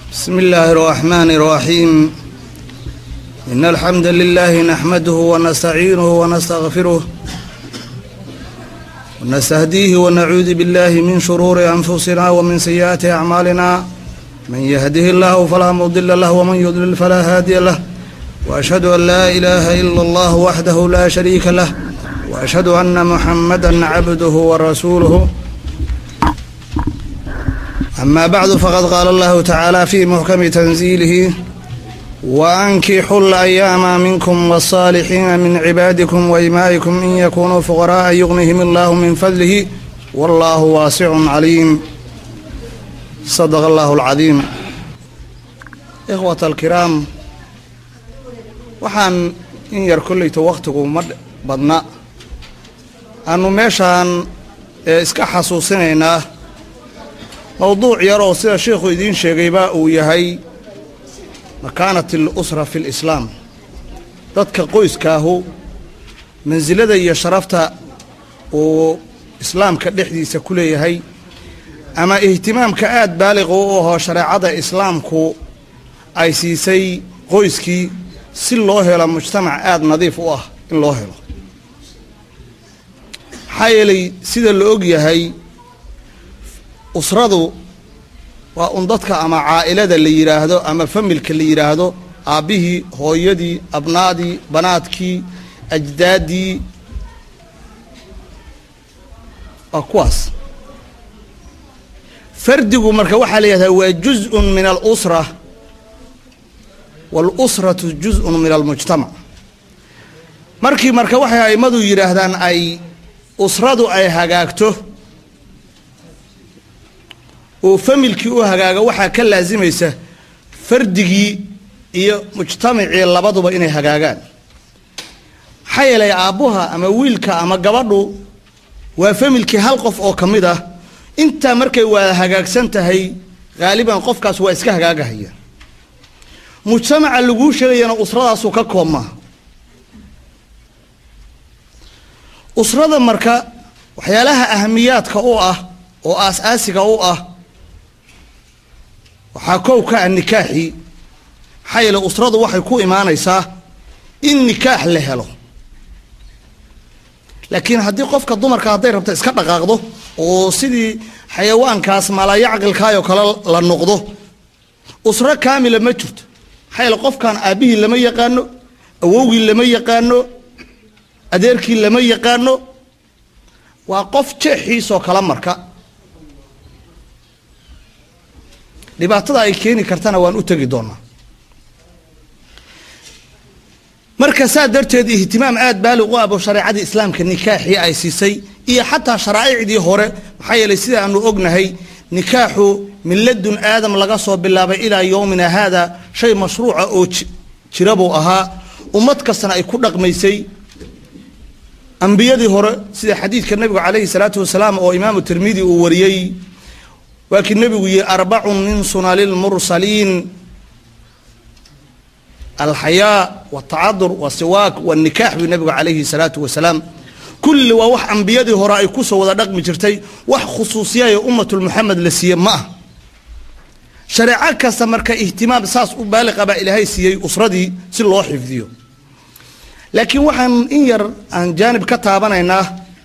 بسم الله الرحمن الرحيم إن الحمد لله نحمده ونستعينه ونستغفره ونستهديه ونعوذ بالله من شرور أنفسنا ومن سيئات أعمالنا من يهده الله فلا مضل له ومن يضلل فلا هادي له وأشهد أن لا إله إلا الله وحده لا شريك له وأشهد أن محمدا عبده ورسوله أما بعد فقد قال الله تعالى في محكم تنزيله وأنكحوا الأيام منكم والصالحين من عبادكم وإمائكم إن يكونوا فقراء يغنهم الله من فضله والله واسع عليم صدق الله العظيم إخوة الكرام waxaan in yar kollayto wakhtigu ma badna aanu meeshaan ee iska xasuusinaynaa mowduuc yar oo sida sheikhu idiin sheegayba uu yahay makaanat alusra fi lislaam dadka qoyskaahu mansilada iyo sharafta uu islaamka dhexdiisa ku leeyahay ama ihtimaamka aad baaliqa u ahoo shareecada islaamku ay siisay qoyskii si loo helo mujtamac aada nadiif u ah in loo helo maxaa yeelay sida la og yahay usradu waa un dadka ama caa'ilada la yidhaahdo ama familka la yidhaahdo aabbihii hooyadii abnaadii banaadkii ajdaaddii waa kuwaas fardigu marka waxaa la yidhahdaa waa juz-un min alusra waalusratu juz-un min almujtamac markii marka waxay a'immadu yidhaahdaan ay usradu ay hagaagto oo familkii u hagaaga waxaa ka laasimaysa fardigii iyo mujtamacii labaduba inay hagaagaan maxaa yeelay aabbuha ama wiilka ama gabadhu waa familkii hal qof oo ka mid ah intaa markay waa hagaagsan tahay haaliban qofkaas waa iska hagaagahaya mujtamaca laguu sheegayana usradaasu ka koobmaa usrada marka waxyaalaha ahamiyaadka u ah oo aas-aasiga u ah waxaa kow ka ah nikaaxii maxaa yeele usradu waxay ku imaanaysaa in nikaax la helo laakiin haddii qofka dumarka hadday rabto iska dhaqaaqdo oo sidii xayawaankaas maalayacqilkaayoo kale la noqdo usro kaamila ma jirto maxaa yeele qofkan aabbihii lama yaqaano awowgii lama yaqaano adeerkii lama yaqaano waa qof jeexiisoo kala marka dhibaatada ay keeni kartana waan u tegi doonaa marka saa darteed ihtimaam aada baalig u abo shareecadii islaamka nikaaxii ay siisay iyo xataa sharaa'icdii hore maxaa yeelay sida aanu ognahay nikaaxu min ladun aadam laga soo bilaabay ilaa yowmina haada shay mashruuca oo jira buu ahaa ummad kastana ay ku dhaqmaysay ambiyadii hore sida xadiidka nebigu calayhi salaatu wasalaam oo imaamu tirmidi uu wariyey waa kii nebigu yihi arbacun min sunali lmursaliin alxayaa watacadur wasiwaak wanikaax buu nebigu calayhi salaatu wasalaam kulli waa wax ambiyadii hore ay kusoo wada dhaqmi jirtay wax khusuusiyayo ummatulmuxamed la siiye ma ah shareeco kasta marka ihtimaam saas u baaliqa baa ilaahay siiyey usradii si loo xifdiyo laakiin waxaan in yar aan jaanib ka taabanaynaa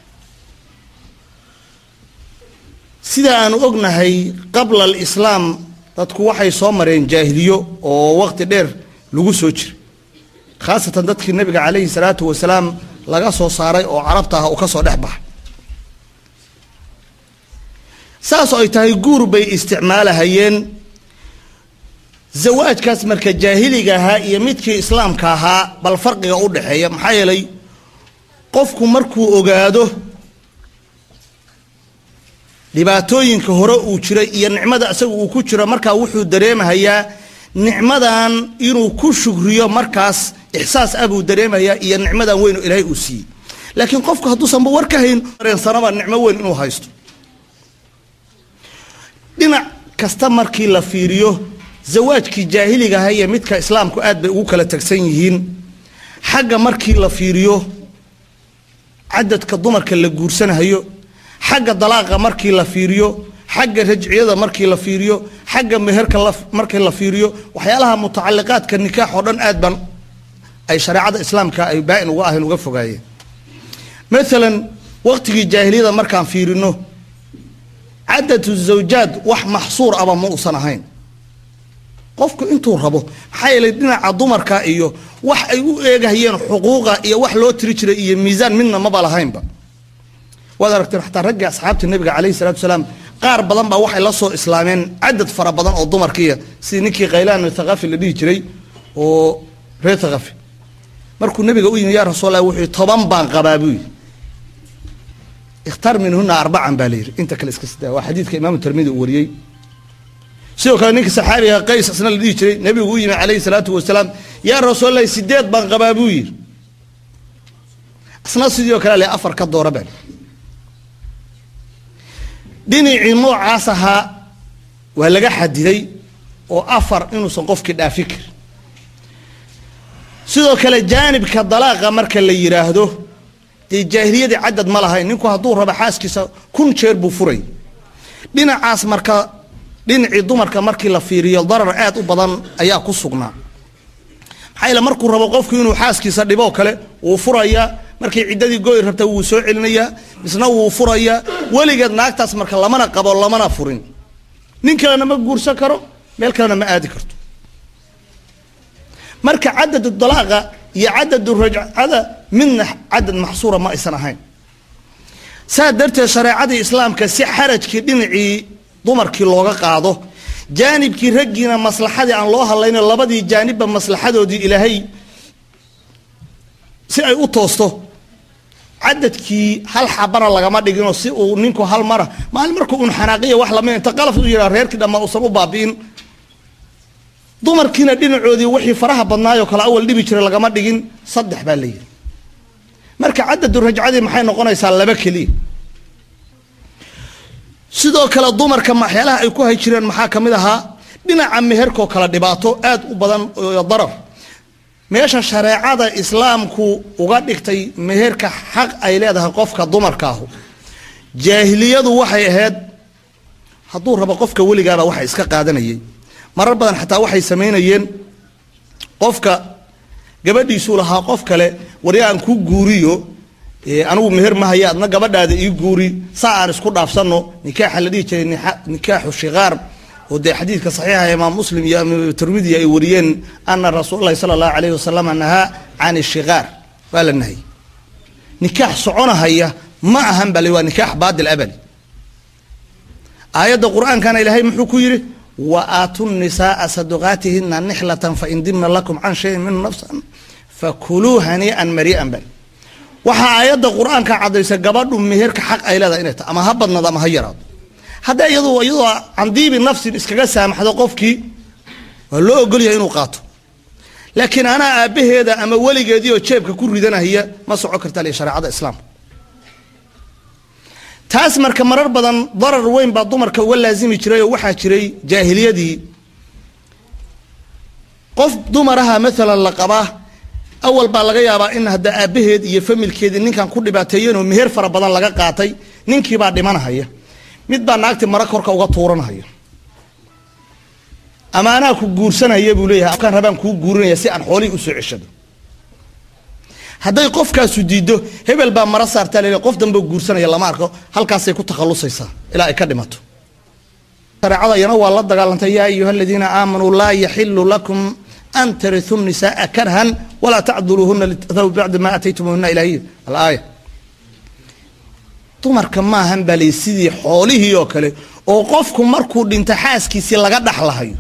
sida aanu ognahay qabla alislaam dadku waxay soo mareen jaahiliyo oo waqti dheer lagu soo jiray khaasatan dadkii nebiga calayhi salaatu wasalaam laga soo saaray oo carabta ah uu ka soo dhex baxay saasoo ay tahay guur bay isticmaalahayeen zawaajkaas marka jaahiliga ahaa iyo midkii islaamka ahaa bal farqiga u dhexeeya maxaa yeelay qofku markuu ogaado dhibaatooyinka hore uu jiray iyo nicmada isaga uu ku jiro markaa wuxuu dareemahayaa nicmadan inuu ku shugriyo markaas ixsaas ah buu dareemayaa iyo nicmadan weyn oo ilaahay uu siiyey laakiin qofku hadduusanba war ka hayn dareensanaba nicmo weyn inuu haysto dhinac kasta markii la fiiriyo zawaajkii jaahiliga aha iyo midka islaamku aad bay ugu kala tagsan yihiin xagga markii la fiiriyo cadadka dumarka la guursanahayo xagga dalaaqa markii la fiiriyo xagga rajciyada markii la fiiriyo xagga meherka markii la fiiriyo waxyaalaha mutacaliqaadka nikaax oo dhan aad ban ay shareecada islaamka ay baa-in uga ahayn uga fogaayeen maalan waqtigii jaahiliyada markaan fiirino cadadu zawjaad wax maxsuur aba ma uusan ahayn qofku intuu rabo maxaa yeelay dhinaca dumarka iyo wax ay u eegahayeen xuquuqa iyo wax loo tiri jiray iyo miisaan midna maba lahaynba waad aragteen xataa raggii asxaabta nabiga calayhi salatu wasalaam qaar badan baa waxay la soo islaameen cadad fara badan oo dumarkiiya sidii ninkii khaylaan thaqafi la dhihi jiray oo reer thaqafi markuu nabiga u yimi yaa rasuul allah wuxuu toban baan qabaa buu yidhi ikhtaar minhuna arbacan baa la yidhi inta kale iska sidaa waa xadiidka imaamu tirmidi uu wariyey sidoo kale ninka saxaabiga qays isna la dhihi jiray nabigu u yimi calayhi salaatu wasalaam yaa rasuullahi sideed baan qabaa buu yidhi isna sidoo kale le afar ka doora baa dhinacii noocaas ahaa waa laga xadiday oo afar inuusan qofkii dhaafi karin sidoo kale jaanibka dalaaqa marka la yidhaahdo dee jaahiliyadii cadad ma lahayn ninku hadduu rabo xaaskiisa kun jeer buu furay dhinacaas marka dhinacii dumarka markii la fiiriyo darar aad u badan ayaa ku sugnaa maxaa yeele markuu rabo qofku inuu xaaskiisa dhiboo kale wuu furayaa markay ciddadii goy rabta wuu soo celinayaa misna wuu furayaa weligeed naagtaas marka lamana qabo lamana furin nin kalena ma guursan karo meel kalena ma aadi karto marka cadadu dalaaqa iyo cadadu rajcada midna cadad maxsuura ma aysan ahayn saa darteed shareecadii islaamka si xarajkii dhinacii dumarkii looga qaado jaanibkii raggiina maslaxadii aan loo hadlayno labadii jaanibba maslaxadoodii ilaahay si ay u toosto cadadkii hal xabana lagama dhiginoo si uu ninku hal mara maalin markuu un xanaaqiya wax lamid inta qalaf u yidhaa reerkii dhammaa uusan u baabi'in dumarkiina dhinacoodii wixii faraha badnaayoo kale awal dhibi jiray lagama dhigin saddex baa la yidhi marka cadadu rajcadii maxay noqonaysaa laba keliya sidoo kale dumarka waxyaalaha ay ku hay jireen maxaa ka mid ahaa dhinaca meherkoo kale dhibaato aad u badan oo darar meesha shareecada islaamku uga dhigtay meherka xaq ay leedahay qofka dumarkaahu jaahiliyadu waxay ahayd hadduu rabo qofka weligaaba waxa iska qaadanayay marar badan xataa waxay samaynayeen qofka gabadhiisuu lahaa qof kale wari aan ku guuriyo anigu meher ma haya adna gabadhaada ii guuri saa aan isku dhaafsano nikaaxa la dhihi jiray nikaaxu shikaar oo dee xadiidka saxiixa imaam muslim iyo tirmidi ay wariyeen ana rasuulalahi sala allahu alayhi wasalam nahaa can ishikaar waa la nahayy nikaax soconahaya ma ahan bale waa nikaax baadil abadi aayadda qur-aankana ilaahay muxuu ku yidhi wa aatu nisaaa saduqaatihina nixlatan fain dimna lakum can shayin minhu nafsan fakuluu hanii'an marii'an bal waxaa aayadda qur-aanka caddaysa gabadhu meherka xaq ay leedahay inay tahay ama ha badnaado ama ha yaraado hadda iyadu iyadoo candiibi nafsin iskaga saamaxdo qofkii waa loo ogolyahay inuu qaato laakiin anaa aabbaheeda ama weligeedii oo jeebka ku ridanahaya ma soco karta li shareecada islaamka taas marka marar badan darar weyn baa dumarka uga laasimi jiray oo waxaa jiray jaahiliyadii qof dumaraha maalan la qabaa awal baa laga yaabaa in hadda aabbaheed iyo familkeedii ninkan ku dhibaateeyeenoo meher fara badan laga qaatay ninkiibaa dhimanahaya mid baa naagti mara korka uga tuuranhaya ama anaa ku guursanaya buu leeyahay afkaan rabaan kuu guurinaya si aan xoolihii usoo ceshado hadday qofkaasu diiddo hebel baa mara saartaa lel qof dambe guursanaya lama arko halkaasay ku takhalusaysaa ilaa ay ka dhimato shareecada iyana waa la dagaalantay yaa ayuha aladiina aamanuu laa yaxilu lakum an tariu nisaaa karhan walaa tacduluuhuna litadaw bacda ma aataytumuhuna ilahiy alaaya dumarka maahan baa lay sidii xoolihii oo kale oo qofku markuu dhinto xaaskiisii laga dhaxlahayo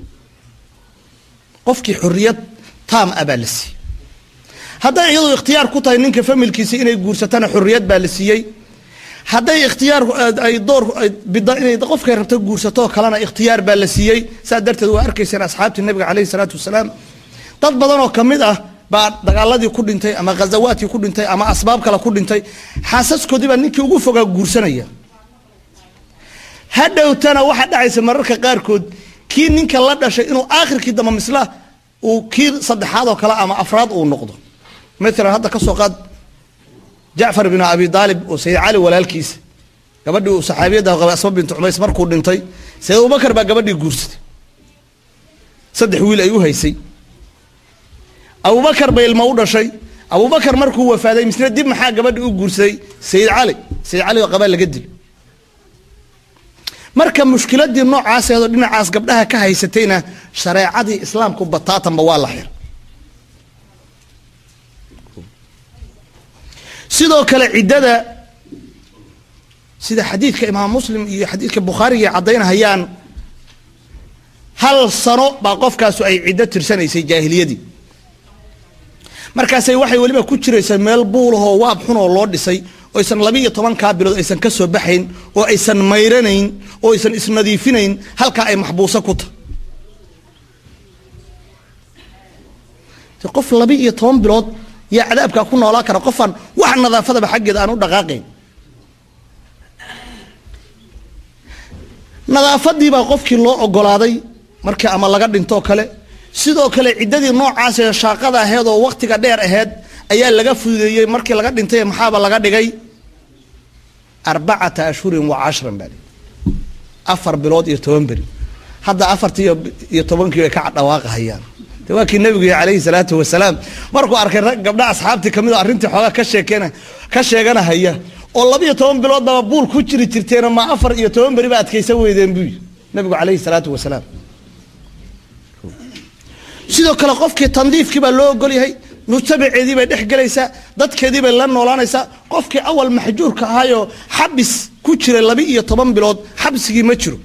qofkii xorriyad taam ah baa la siiyey hadday iyadu ikhtiyaar ku tahay ninka familkiisa inay guursatana xorriyad baa la siiyey hadday ikhtiyaar ay door bida inay qofkay rabto guursatoo kalena ikhtiyaar baa la siiyey saa darteed waa arkayseen asxaabtii nabiga caleyhi salaatu wasalaam dad badan oo ka mid ah baa dagaaladii ku dhintay ama ghazawaadkii ku dhintay ama asbaab kale ku dhintay xaasaskoodii baa ninkii ugu fogaa guursanaya hadhowtana waxaa dhacaysa mararka qaarkood kii ninka la dhashay inuu aakhirkii damba misla uu kii saddexaad oo kale ama afraad uu noqdo maalan hadda ka soo qaad jacfar binu abi daalib oo sayid cali walaalkiisa gabadhii uu saxaabiyadda qaba asma bintu cumays markuu dhintay sayid abubakar baa gabadhii guursatay saddex wiil ay u haysay abubakar bay ilma u dhashay abubakar markuu wafaaday misna dib maxaa gabadhi u guursaday sayid cali sayid cali oo qabaa laga dilo marka mushkiladii noocaaseedoo dhinacaas gabdhaha ka haysatayna shareecadii islaamku bataatanba waa la xir sidoo kale ciddada sida xadiidka imaam muslim iyo xadiidka bukhaariga caddaynahayaan hal sano baa qofkaasu ay ciddo tirsanaysay jaahiliyadii markaasay waxay weliba ku jiraysaa meel buulahoo waab xunoo loo dhisay oo aysan laba iyo tobankaa bilood aysan ka soo baxayn oo aysan mayranayn oo aysan isnadiifinayn halkaa ay maxbuuso ku tahay qof laba iyo toban bilood yaa cadaabkaa ku noolaa kara qofaan wax nadaafadaba xaggeeda aan u dhaqaaqayn nadaafadii baa qofkii loo ogolaaday markii ama laga dhintoo kale sidoo kale ciddadii noocaasee shaaqada aheed oo waktiga dheer aheyd ayaa laga fududeeyey markii laga dhintay maxaaba laga dhigay arbacata ashhurin wa cashran baa afar bilood iyo toban beri hadda afartii iyo tobankii bay ka dhawaaqahayaan de waa kii nabigu calayhi salaatu wasalaam markuu arkay rag gabdha asxaabtii kamid oo arrintii xoogaa ka sheekeen ka sheeganahaya oo labiiyo toban bilood baba buul ku jiri jirteena ma afar iyo toban beri ba adkaysan weydeen buu yii nabigu calayhi salaatu wasalaam sidoo kale qofkii tandiifkii baa loo ogol yahay mujtamaceedii bay dhex gelaysaa dadkeedii bay la noolaanaysaa qofkii awal maxjuurka ahaayoo xabis ku jiray laba iyo toban bilood xabsigii ma jiro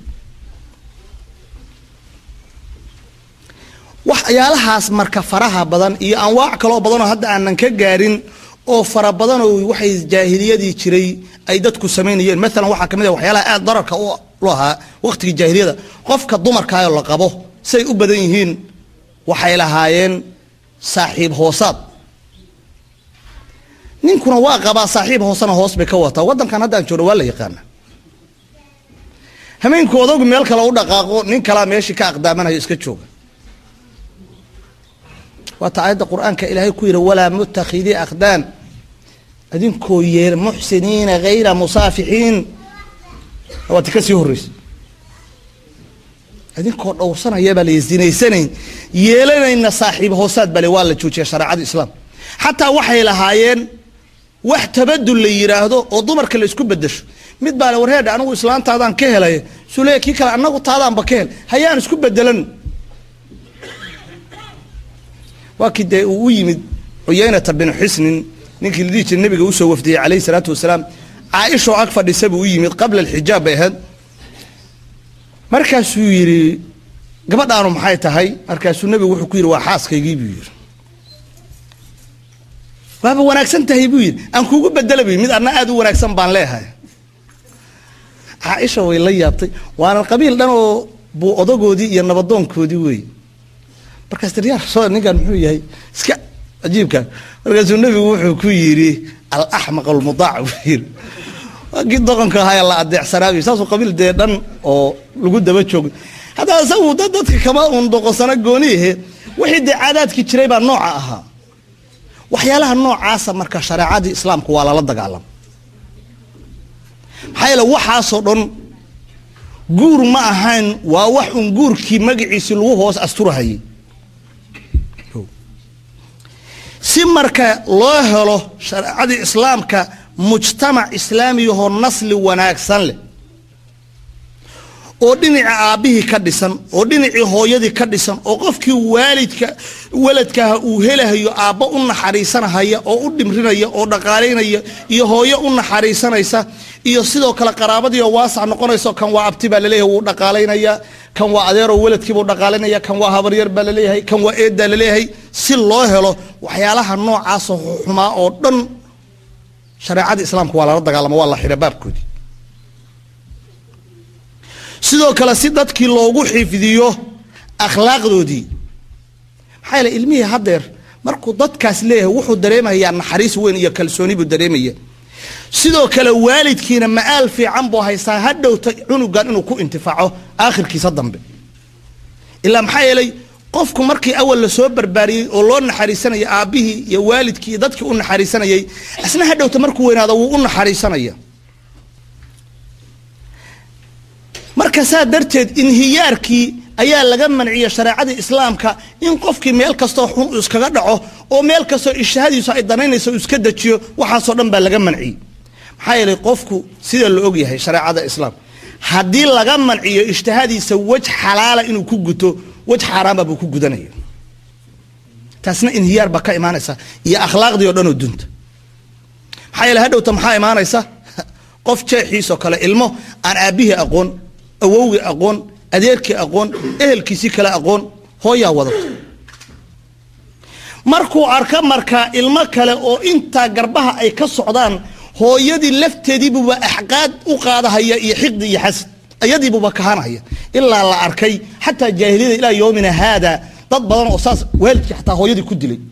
waxyaalahaas marka faraha badan iyo anwaac kaloo badanoo hadda aanan ka gaarin oo fara badanoo waxay jaahiliyadii jiray ay dadku samaynayeen maalan waxaa kamid ah waxyaalaha aada dararka u ahaa waqtigii jaahiliyada qofka dumarkaayoo la qabo siay u badan yihiin waxay lahaayeen saaxiib hoosaad ninkuna waa qabaa saaxiib hoosena hoos bay ka wataa waddankan haddaan joogno waa la yaqaana hameenku odagu meel kale u dhaqaaqo nin kalaa meeshii ka aqdaamanayo iska jooga waata aayadda qur-aanka ilaahay ku yidhi walaa mutakhidii akhdaan idinkoo yeel muxsiniina hayra musaafixiin waati ka sii horreysa idinkoo dhowrsanaya baa la zinaysanayn yeelanayna saaxiib hoosaad bale waa la joojiya shareecada islaam xataa waxay lahaayeen wax tabadul la yidhaahdo oo dumarka la isku bedesho mid baa le warheedha anigu islaantaadaan ka helay sule kii kale anagu taadaanba ka hel hayaan isku bedelan waa kii dee uu u yimid cuyaynata binu xisnin ninkii la dhihi jira nabiga usoo wafdiyey calayhi salaatu wasalaam caaishoo ag fadhisa buu u yimid qabla alxijaab bay ahayd markaasuu yidhi gabadhaanu maxay tahay markaasuu nabigu wuxuu ku yidhi waa xaaskaygii buu yidhi waaba wanaagsan tahay buu yidhi aan kuugu bedela buy mid adna aada u wanaagsan baan leehay caaisha way la yaabtay waana qabiil dhan oo buu odagoodii iyo nabadoonkoodii wey markaas tir yaa rasuul ninkan muxuu yahay iska cajiibka markaasuu nebigu wuxuu ku yidhi alaxmaq almudaac buu yidhi waa kii doqonka ahaa la adeecsanaabi saasuu qabiil dee dhan oo lagu daba joogo haddaa isagu dad dadka kama uun doqonsano gooniyahe wixii dee caadaadkii jiray baa nooca ahaa waxyaalaha noocaasa marka shareecadii islaamku waa lala dagaalama maxaa yeele waxaasoo dhan guur ma ahayn waa wax un guurkii magaciisii lagu hoos asturahayay si marka loo helo shareecadii islaamka mujtamac islaamiyahoo nasli wanaagsan leh oo dhinaca aabbihii ka dhisan oo dhinacii hooyadii ka dhisan oo qofkii waalidka waladkaha uu helahayo aabbo u naxariisanahaya oo u dhimrinaya oo dhaqaalaynaya iyo hooyo u naxariisanaysa iyo sidoo kale qaraabadii oo waasac noqonayso kan waa abti baa laleeyahay wuu dhaqaalaynaya kan waa adeeroo waladkiibuu dhaqaalaynaya kan waa habaryar baa laleeyahay kan waa eeddaa laleeyahay si loo helo waxyaalaha noocaasoo xumaa oo dhan shareecada islaamka waa lala dagaalama waa la xidha baabkoodii sidoo kale si dadkii loogu xifdiyo akhlaaqdoodii maxaa yeele ilmihii haddeer markuu dadkaas leeyahay wuxuu dareemayaa naxariis weyn iyo kalsooni buu dareemaya sidoo kale waalidkiina ma-aal fiican buu haystaa ha dhowta cunugan inuu ku intifaaco aakhirkiisa dambe ilaa maxaa yeelay qofku markii awal lasoo barbaariyey oo loo naxariisanaya aabbihii iyo waalidkii iyo dadkii u naxariisanayay isna ha dhowta markuu weynaado wuu u naxariisanaya marka saa darteed inhiyaarkii ayaa laga manciyey shareecadii islaamka in qofkii meel kastoo xun uu iskaga dhaco oo meel kastoo ishahadiisu ay danaynayso uu iska dejiyo waxaasoo dhan baa laga manciyey maxaa yeelay qofku sida la ogyahay shareecada islaam haddii laga manciyo ijtihaadiisa wej xalaala inuu ku guto wej xaaraamba buu ku gudanaya taasna inhiyaar baa ka imaanaysa iyo akhlaaqdii oo dhan oo dunta maxaa yeele hadhowta maxaa imaanaysa qof jeexiisoo kale ilmo aan aabbihii aqoon awowgii aqoon adeerkii aqoon ehelkiisii kale aqoon hooyaa wadato markuu arka markaa ilmo kale oo intaa garbaha ay ka socdaan hooyadii lafteediibuba axqaad u qaadahaya iyo xiqdi iyo xasad ayadiibuba kahanaya ilaa la arkay xataa jaahiliyada ilaa yoomina haada dad badan oo saas waalidkii xataa hooyadii ku dilay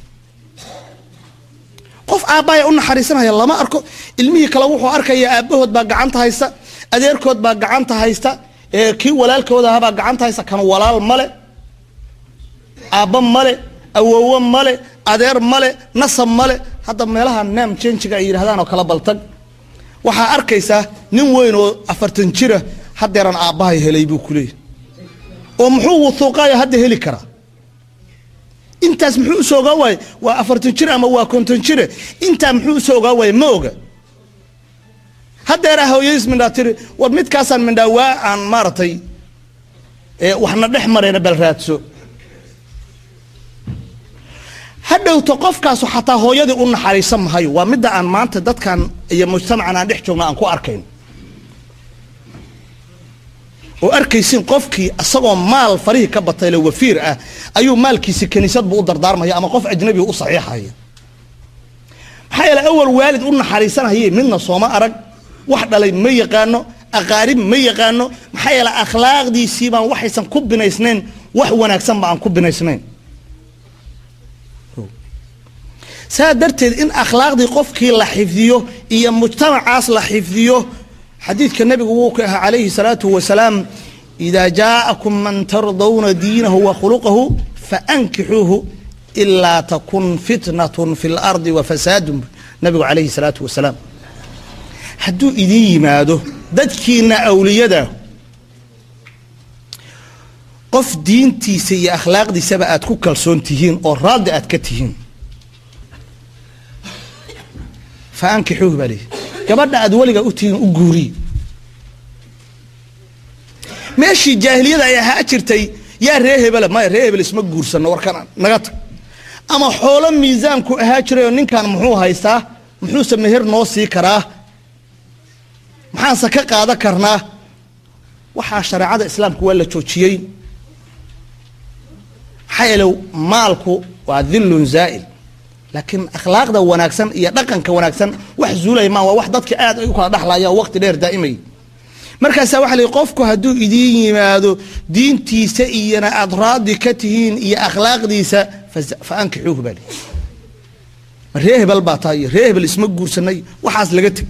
qof aabbaaya u naxariisanaya lama arko ilmihii kale wuxuu arkaya aabbahood baa gacanta haysta adeerkood baa gacanta haysta kii walaalkooda ahabaa gacanta haysta kan walaal male aabba male awowo male adeer male nasab male hadda meelaha naam jenjiga ay yidhahdaan oo kala baltag waxaa arkaysaa nin weyn oo afartan jira haddeeran aabbahay helay buu ku leeyahy oo muxuu wuhuuqayo hadda heli karaa intaas muxuu usoo ogaa waaye waa afartan jir ama waa konton jire intaa muxuu usoo ogaa waaye ma oga haddeera hooyadiis mindhaa tiri war midkaasaan mindhaa waa aan maaragtay waxna dhex marayna bal raadso hadhowta qofkaasu xataa hooyadii u naxariisan mahayo waa midda aan maanta dadkan iyo mujtamacan aan dhex joogna aan ku arkayn oo arkaysin qofkii isagoo maal farihii ka batayle wafiir ah ayuu maalkiisi kiniisadbu u dardaarmaya ama qof ajnabi u saxiixaya maxaa yeele awal waalid u naxariisanhaye midna sooma arag wax dhalay ma yaqaano aqaarib ma yaqaano maxaa yeele akhlaaqdiisii baan waxaysan ku binaysnayn wax wanaagsanba aan ku binaysnayn saa darteed in akhlaaqdii qofkii la xifdiyo iyo mujtamacaas la xifdiyo xadiidka nebigu wuu ka ahaa calayhi salaatu wasalaam idaa jaa'akum man tardawna diinahu wa khuluqahu faankixuuhu ilaa takun fitnatun fi lardi wa fasaadun nabigu calayhi salaatu wasalaam hadduu idin yimaado dadkiina awliyada qof diintiisa iyo akhlaaqdiisaba aad ku kalsoon tihiin oo raalli aad ka tihiin fa ankixuuhu baa leeyihi gabadha aad weliga u tihiin u guuriye meeshii jaahiliyada ay ahaa jirtay yaa ree hebela maya ree hebel isma guursano warkan naga tag ama xoolo miisaanku ahaa jirayoo ninkan muxuu haystaa muxuuse meher noo sii karaa maxaanse ka qaadan karnaa waxaa shareecada islaamku waa la joojiyey maxaa yeele maalku waa dillun zaa'il laakiin akhlaaqda wanaagsan iyo dhaqanka wanaagsan wax zuulaya maa waa wax dadka aad ay u kala dhexlayaan waqti dheer daa'imay markaasaa waxa la qofku hadduu idiin yimaado diintiisa iyona aad raadi ka tihiin iyo akhlaaqdiisa fa ankixuuhu baa lihi ma ree hebel baa taa iyo ree hebel isma guursanay waxaas laga teg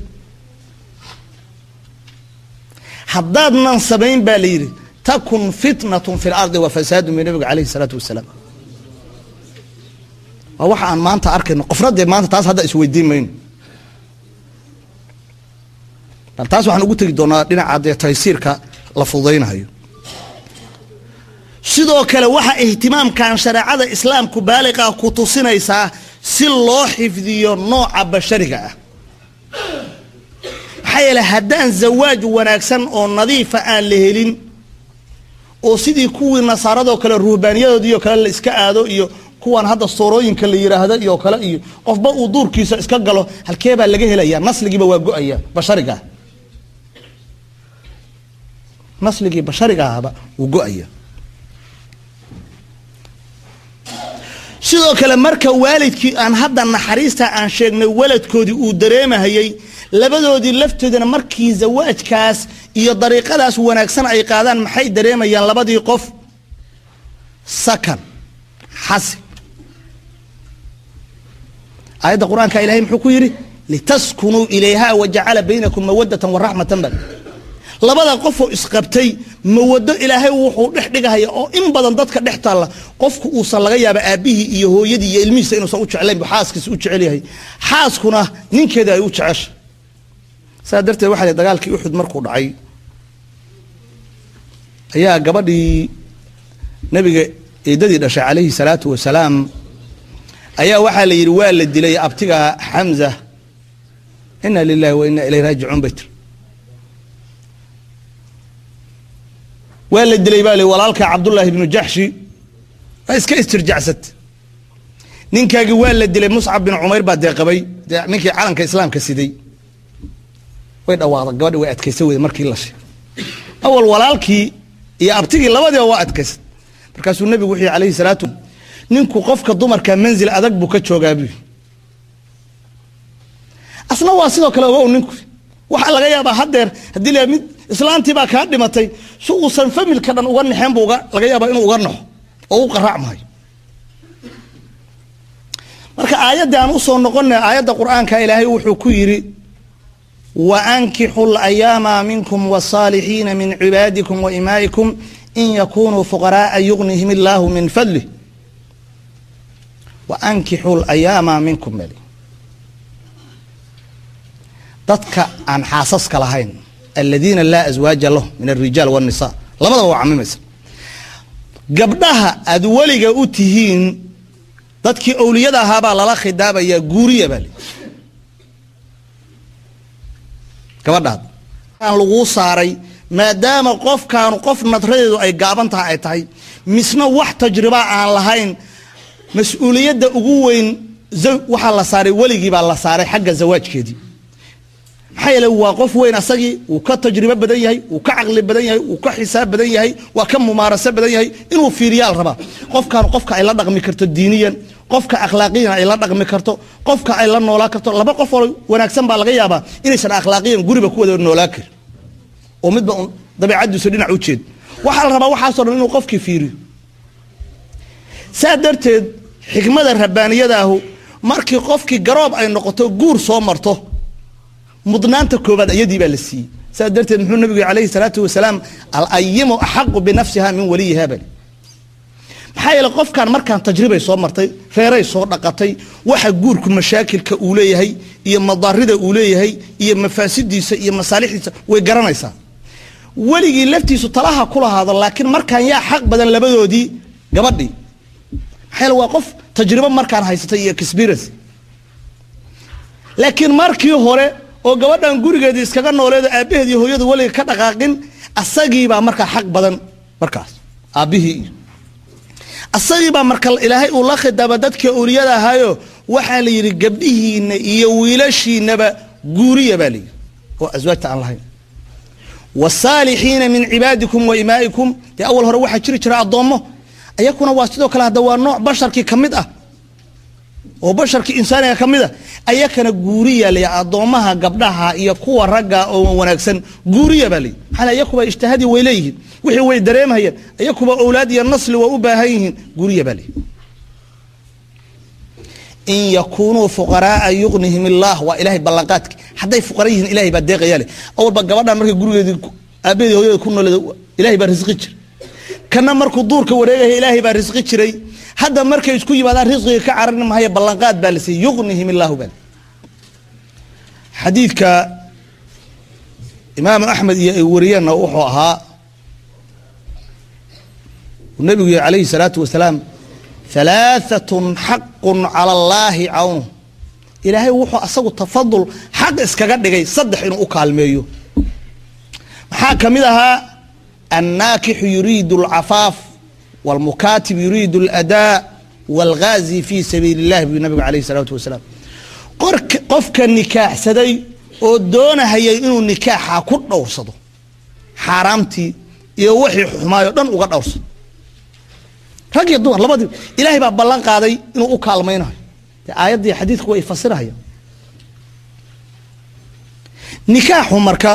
haddaadnan samayn baa la yidhi takun fitnatun fi lardi wa fasaadun bi nabiga calayhi salaatu wasalaam waa waxa aan maanta arkayno qofna dee maanta taas hadda isweydiin mayno bal taas waxaan ugu tegi doonaa dhinaca dee taysiirka la fududaynayo sidoo kale waxa ihtimaamkan shareecada islaamku baaliqa ku tusinaysaa si loo xifdiyo nooca bashariga ah maxaa yeele haddaan zawaaj wanaagsan oo nadiifa aan la helin oo sidii kuwii nasaaradoo kale ruhbaaniyadoodiioo kale la iska aado iyo kuwan hadda soorooyinka la yidhaahdo iyo kale iyo qofba uu duurkiisa iska galo halkee baa laga helaya nasligiiba waa go-aya bashariga nasligii bashariga ahaba wuu go-aya sidoo kale marka waalidkii aan hadda naxariista aan sheegnay waladkoodii uu dareemahayey labadoodii laftoodana markii zawaajkaas iyo dariiqadaas wanaagsan ay qaadaan maxay dareemayaan labadii qof sakan xasi aayadda qur-aanka ilahay muxuu ku yidhi litaskunuu ilayha wajacala baynakum mawadatan waraxmatan bal labada qofoo isqabtay mawado ilaahay wuxuu dhex dhigahaya oo in badan dadka dhex taalla qofku uusan laga yaaba aabbihii iyo hooyadii iyo ilmihiisa inuusan u jeclayn bu xaaskiisa u jecel yahay xaaskuna ninkeeda ay u jecesha saa darteed waxaa la dagaalkii uxud markuu dhacay ayaa gabadhii nabiga eedadii dhashay calayhi salaatu wasalaam ayaa waxaa la yidhi waa la dilay abtiga xamza ina lilahi wa ina ilayh raajicuun bay tiri waa la dilay baa li walaalka cabdullaahi ibnu jaxshi waa iska istirjacsat ninkaagii waa la dilay muscab bin cumayr baa dee qabay dee ninkii calanka islaamka siday way dhawaaqda gabadhi way adkaysa weyda markii la sheegay awal walaalkii iyo abtigii labadiiba waa adkaysad markaasuu nebigu wuxuu yihi alayhi salaatu ninku qofka dumarka manzil adag buu ka joogaa buu asna waa sidoo kale ogow ninku waxaa laga yaabaa haddeer haddii la mid islaantii baa kaa dhimatay si uusan familka dhan uga naxeen buu laga yaabaa inuu uga naxo oo u qaraacmayo marka aayaddii aan usoo noqona aayadda qur'aanka ilaahay wuxuu ku yidhi waankixu layaama minkum wsaalixiina min cibaadikum waimaa'ikum in yakunuu fuqaraaa yugnihim illaahu min fadlih waankixu layaama minkum bal dadka aan xaasaska lahayn aladiina laa aswaaja lahum min alrijaal wاnisa labadaba waa camimaysa gabdhaha aad weliga u tihiin dadkii owliyada ahaabaa lala khidaabayaa guuriya baa li gabadhaad aan laguu saaray maadaama qofkaanu qof nadradeedu ay gaaban tahay ay tahay misna wax tajriba aan lahayn mas-uuliyadda ugu weyn waxaa la saaray weligii baa la saaray xagga zawaajkeedii maxaa yeele waa qof weyn asagii wuu ka tajribo badan yahay wuu ka caqli badan yahay wuu ka xisaab badan yahay waa ka mumaaraso badan yahay inuu fiiriyaal rabaa qofkaan qofka ay la dhaqmi karto diiniyan qofka akhlaaqiyan ay la dhaqmi karto qofka ay la noolaa karto laba qof oo wanaagsan baa laga yaabaa inaysan akhlaaqiyan guriba ku wada noolaa karin oo midba un dabeicadiisu dhinac u jeed waxaa la rabaa waxaasoo dhan inuu qofkii fiiriyo saa darteed xikmada rabbaaniyadaahu markii qofkii garoob ay noqoto guur soo marto mudnaanta koobaad iyadii baa la siiyey saas darteed muxuu nabigu alayhi salaatu wasalaam alayimu axaqu binafsiha min waliyiha bali maxaa yeele qofkan markaan tajribay soo martay reeray soo dhaqatay waxa guurku mashaakilka uu leeyahay iyo madarida uu leeyahay iyo mafaasidiisa iyo masaalixdiisa way garanaysaa weligii laftiisu talaha ku lahaado laakiin markaan yaa xaq badan labadoodii gabadhii maxaa yeele waa qof tajribo markaan haysatay iyo experience laakiin markii hore oo gabadhan gurigeedii iskaga nooleedo aabbaheed iyo hooyadu weliga ka dhaqaaqin asagiibaa markaa xaq badan markaas aabbihii iyo asagiibaa marka ilaahay uu la khidaaba dadkii awliyada ahaayo waxaa la yidhi gabdhihiina iyo wiilashiinaba guuriya baa layidhi oo aswaajta aan lahayn wasaalixiina min cibaadikum wa imaa'ikum dee awal hore waxaa jiri jira addoommo ayakuna waa sidoo kale hadda waa nooc basharkii ka mid ah oo basharkii insaaniga ka mid a ayakana guuriya lay addoommaha gabdhaha iyo kuwa ragga oo wanaagsan guuriya baa lay maxaa ayakuba ijtihaadi way leeyihiin wixii way dareemhayeen ayakuba owlaad iyo nasli waa u baahan yihiin guuriya baa lay in yakunuu fuqaraaa yugnihim illaah waa ilahay ballanqaadki hadday fuqara yihiin ilahay baa deeqaya leh awalba gabadhan markay gurigeedii aabaheedi hooyada ku nooleed ilahay baa risqi jira kana markuu duurka wareegaya ilaahay baa risqi jiray hadda markay isku yimaadaan risqiga ka carari mahaya ballanqaad baa la siiyey yugnihim illaahu bal xadiidka imaamu axmed iyo ay wariyeenna wuxuu ahaa uu nabigu yihi calayhi salaatu wasalaam halaaatun xaqun cala allaahi cawnu ilaahay wuxuu asagu tafadul xaq iskaga dhigay saddex inuu u kaalmeeyo maxaa ka mid ahaa annaakixu yuriidu alcafaaf wاlmukaatib yuriidu اladaa wاlgaazi fi sabiili اllahi buu nabigu alayh الsalaatu wasalaam qofka nikaaxsaday oo doonahayay inuu nikaaxa ku dhowrsado xaaraamtii iyo wixii xumaayo dhan uga dhowrsado rag iyo dumar labadii ilaahay baa ballan qaaday inuu u kaalmaynayo dee aayaddii xadiidku way fasirahayaan nikaaxu marka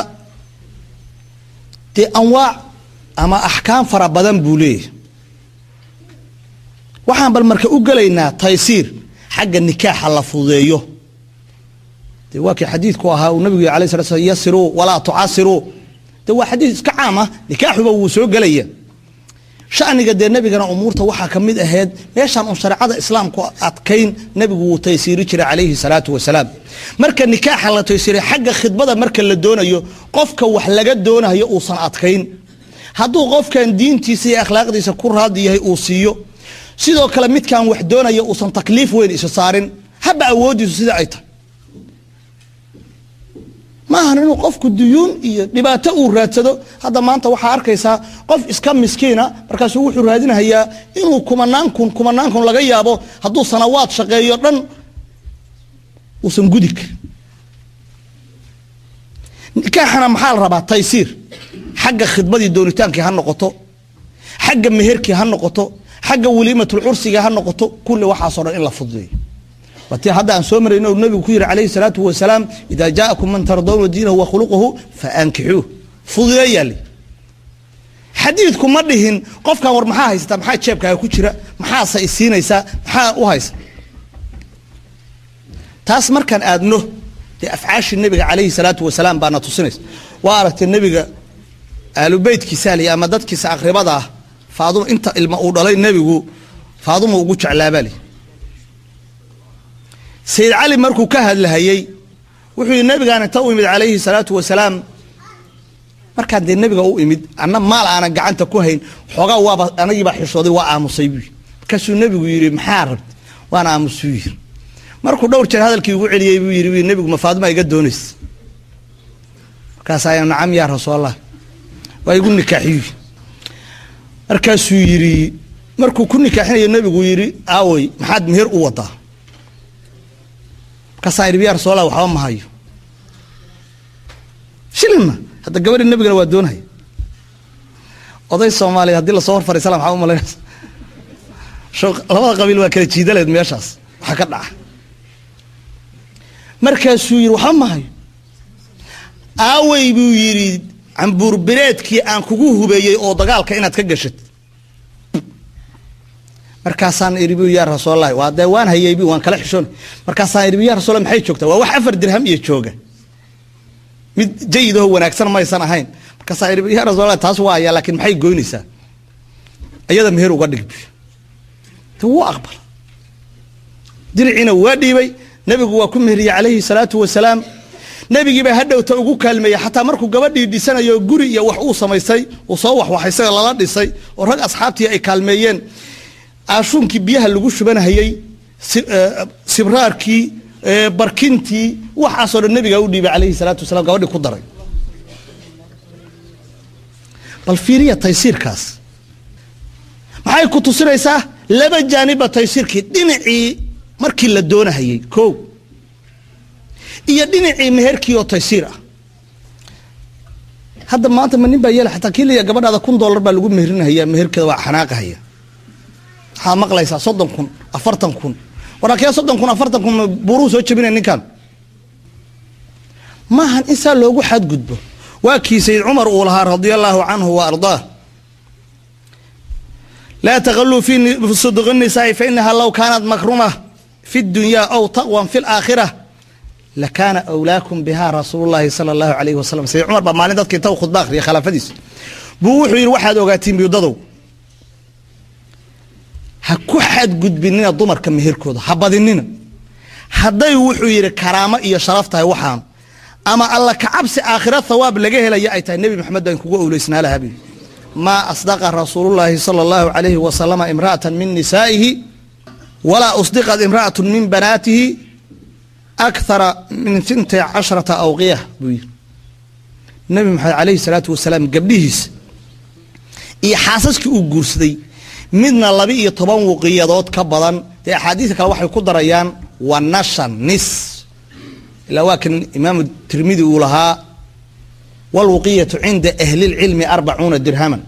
dee anwaac ama axkaam fara badan buu leeyahay waxaan bal marka u gelaynaa taysiir xagga nikaaxa la fududeeyo dee waa kii xadiidku ahaa uu nabigu yih alay slat slam yasiruu walaa tucasiruu dee waa xadiid iska caam ah nikaaxuba wuu soo gelaya shaniga dee nebigana umuurta waxaa ka mid ahayd meeshaan un shareecada islaamku adkayn nebigu wuu taysiiri jiray calayhi salaatu wasalaam marka nikaaxa la taysiiray xagga khidbada marka la doonayo qofka wax laga doonayo uusan adkayn hadduu qofkan diintiisa iyo akhlaaqdiisa ku raadi yahay uu siiyo sidoo kale midkaan wax doonaya uusan takliif weyn isa saarin haba awoodiisu sida ay tahay maahan inuu qofku duyuun iyo dhibaato uu raadsado hadda maanta waxaa arkaysaa qof iska miskiina markaasuu wuxuu raadinahayaa inuu kumanaan kun kumanaan kun laga yaabo hadduu sanawaad shaqeeyo dhan uusan gudi karin nikaaxana maxaa la rabaa taysiir xagga khidmadii doonitaankii ha noqoto xagga meherkii ha noqoto xagga waliimatul cursiga ha noqoto kulli waxaasoo dhan in la fududeeyo watii hadda aan soo marayno nabigu ku yihi calayhi salaatu wasalaam idaa jaa'akum man tardawna diinahu wa khuluquhu fa ankixuuh fududeeyaa li xadiidku ma dhihin qofkan war maxaa haysataa maxaa jeebkaaga ku jira maxaase isiinaysaa maxaa u haysa taas markaan aadno dee afcaashii nabiga calayhi salaatu wasalaam baana tusinaysa waa aragtay nebiga aalubeytkiisa li ama dadkiisa aqribada ah faaduma inta ilma uu dhalay nebigu faaduma ugu jeclaabali sayid cali markuu ka hadlahayey wuxuu yihi nabigaan inta u imid calayhi salaatu wasalaam markaan dee nebiga u imid anna maal aanan gacanta ku hayn xoogaa waaba anagiibaa xishooday waa aamusay buu yii markaasuu nebigu yidhi maxaa rabta waan aamusuu yiri markuu dhowr jeer hadalkii ugu celiyey buu yidhi nebigu ma faaduma iga doonaysa markaasaa nacam yaa rasuulallah waa igu nikaaxiyu markaasuu yidhi markuu ku nikaaxinayo nebigu yidhi aawey maxaad meher u wadaa markaasaa idhi ya rasuulallah waxba ma hayo shilinna hadda gabadhi nebigana waa doonaya oday soomaaliya haddii lasoo hor fariisala maxaa u malaynaysa labada qabiil waa kala jiidaleed meeshaas waxaa ka dhaca markaasuu yidhi waxba ma hayo aawey buu yidhi cambuur bireedkii aan kugu hubeeyey oo dagaalka inaad ka gashat markaasaan idhi bu yaa rasuullahi waa dee waan hayay bu waan kala xishoon markaasaan idhi ya rasulla maxay joogtaa waa wax afar dirham iyo jooga mid jayidaho wanaagsan maysan ahayn markaasaan idhi ya rasuulallah taas waa ayaa laakiin maxay goynaysaa iyada meher uga dhig de wuu aqbal diriciina waa dhiibay nebigu waa ku meheriyey calayhi salaatu wasalaam nebigiibaa hadhowta ugu kaalmeeyey xataa markuu gabadhii dhisanayo guri iyo wax uu samaystay uu soo waxwaxay isaga lala dhisay oo rag asxaabtii ay kaalmeeyeen aashuunkii biyaha lagu shubanhayey sibraarkii barkintii waxaasoo dhan nebigaa u dhiibay calayhi salaatu wasalaam gabadhii ku daray bal fiiriya taysiirkaas maxay ku tusinaysaa laba jaaniba taysiirkii dhinacii markii la doonahayey ko iyo dhinacii meherkii oo taysiir ah hadda maanta ma nin baa yeela xataa kii laya gabadhaada kun dollar baa lagu meherinahaya meherkeeda waa xanaaqahaya waxaa maqlaysaa soddon kun afartan kun waraakee soddon kun afartan kun buuruu soo jabinaya ninkan maahan in saa loogu xadgudbo waa kii sayid cumar uu lahaa radia allaahu canhu wa ardaah laa taqaluu fi suduqi nisaai fainaha low kaanat makruma fi dunyaa aw taqwan fi laakhira lakaana awlaakum biha rasuulu llaahi sala allahu alayhi wasalam sayid cumar baa maalin dadka inta u khudba akhriya khilaafadiisa buu wuxuu yidhi waxaad ogaatiin biyudadow ha ku xadgudbinina dumarka meherkooda ha badinina hadday wuxuu yidhi karaamo iyo sharaf tahay waxaan ama alla kacabsi aakhira thawaab laga helaya ay tahay nebi maxamed baan kugu owleysnaa lahaa buyi maa asdaqa rasuulullaahi sala allahu calayhi wasalama imra'atan min nisaa'ihi walaa usdiqat imra'atun min banaatihi akthara min intay casharata awqiya buu yidhi nebi maxamed calayhi salaatu wasalaam gabdhihiisa iyo xaasaskii uu guursaday midna laba iyo toban wuqiyadood ka badan dee axaadiista kale waxay ku darayaan wa nashan nis ilaa waa kan imaamu tirmidi uu lahaa walwuqiyatu cinda ahlilcilmi arbacuuna dirhaman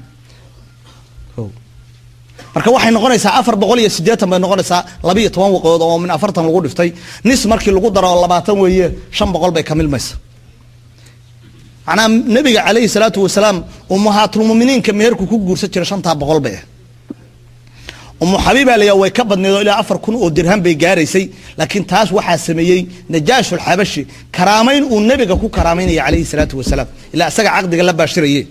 marka waxay noqonaysaa afar boqol iyo siddeetan bay noqonaysaa laba iyo toban wuqiyadood oo min afartan lagu dhiftay nis markii lagu daro oo labaatan weeye shan boqol bay ka milmaysa macnaha nebiga calayhi salaatu wasalaam ummahaatulmuminiinka meherku ku guursan jira shantaa boqol bay ah umu xabiibaa layaa way ka badneed oo ilaa afar kun oo dirham bay gaaraysay laakiin taas waxaa sameeyey najaashulxabashi karaamayn uu nebiga ku karaamaynaya calayhi salaatu wasalaam ilaa isaga caqdiga la baashiraye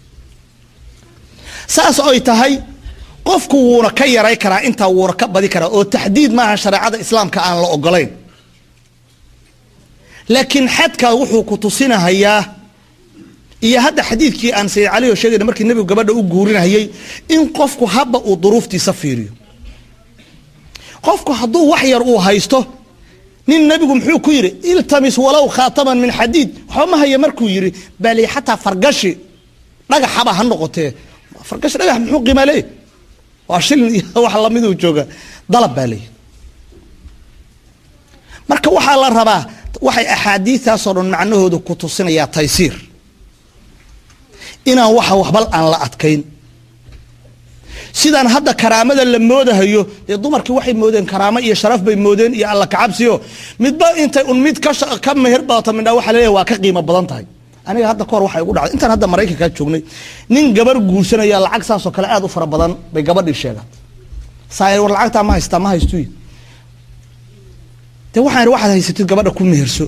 saas oy tahay qofku wuuna ka yaray karaa intaa wuuna ka badi karaa oo taxdiid maaha shareecada islaamka aan la ogolayn laakiin xadkaa wuxuu ku tusinahayaa iyo hadda xadiidkii aan sayid cali oo sheegayna markii nebigu gabadha u guurinayay in qofku habba uu duruuftiisa fiiriyo qofku hadduu wax yar uu haysto nin nebigu muxuu ku yidhi iltamis walow khaataman min xadiid waxba ma haya markuu yidhi bali xataa fargashi dhagaxaba ha noqotee fargashi dhagax muxuu qiima leeyahy waa shilin iyo wax lamiduu jooga dalab baa leeyahy marka waxaa la rabaa waxay axaadiistaasoo dhan macnahooda ku tusinayaa taysiir inaan waxa waxbal aan la adkayn sidaan hadda karaamada la moodahayo dee dumarkii waxay moodeen karaamo iyo sharaf bay moodeen iyo alla kacabsiyo midba intay un mid ka meher badata midha waxa laleeyahy waa ka qiimo badan tahay aniga hadda kahor waxay ugu dhacday intaan hadda maraykankaa joognay nin gabar guursanaya lacag saasoo kale aad u fara badan bay gabadhii sheegaan saa war lacagtaa ma haystaa ma haystuy de waxaan waxaad haysatid gabadha ku meherso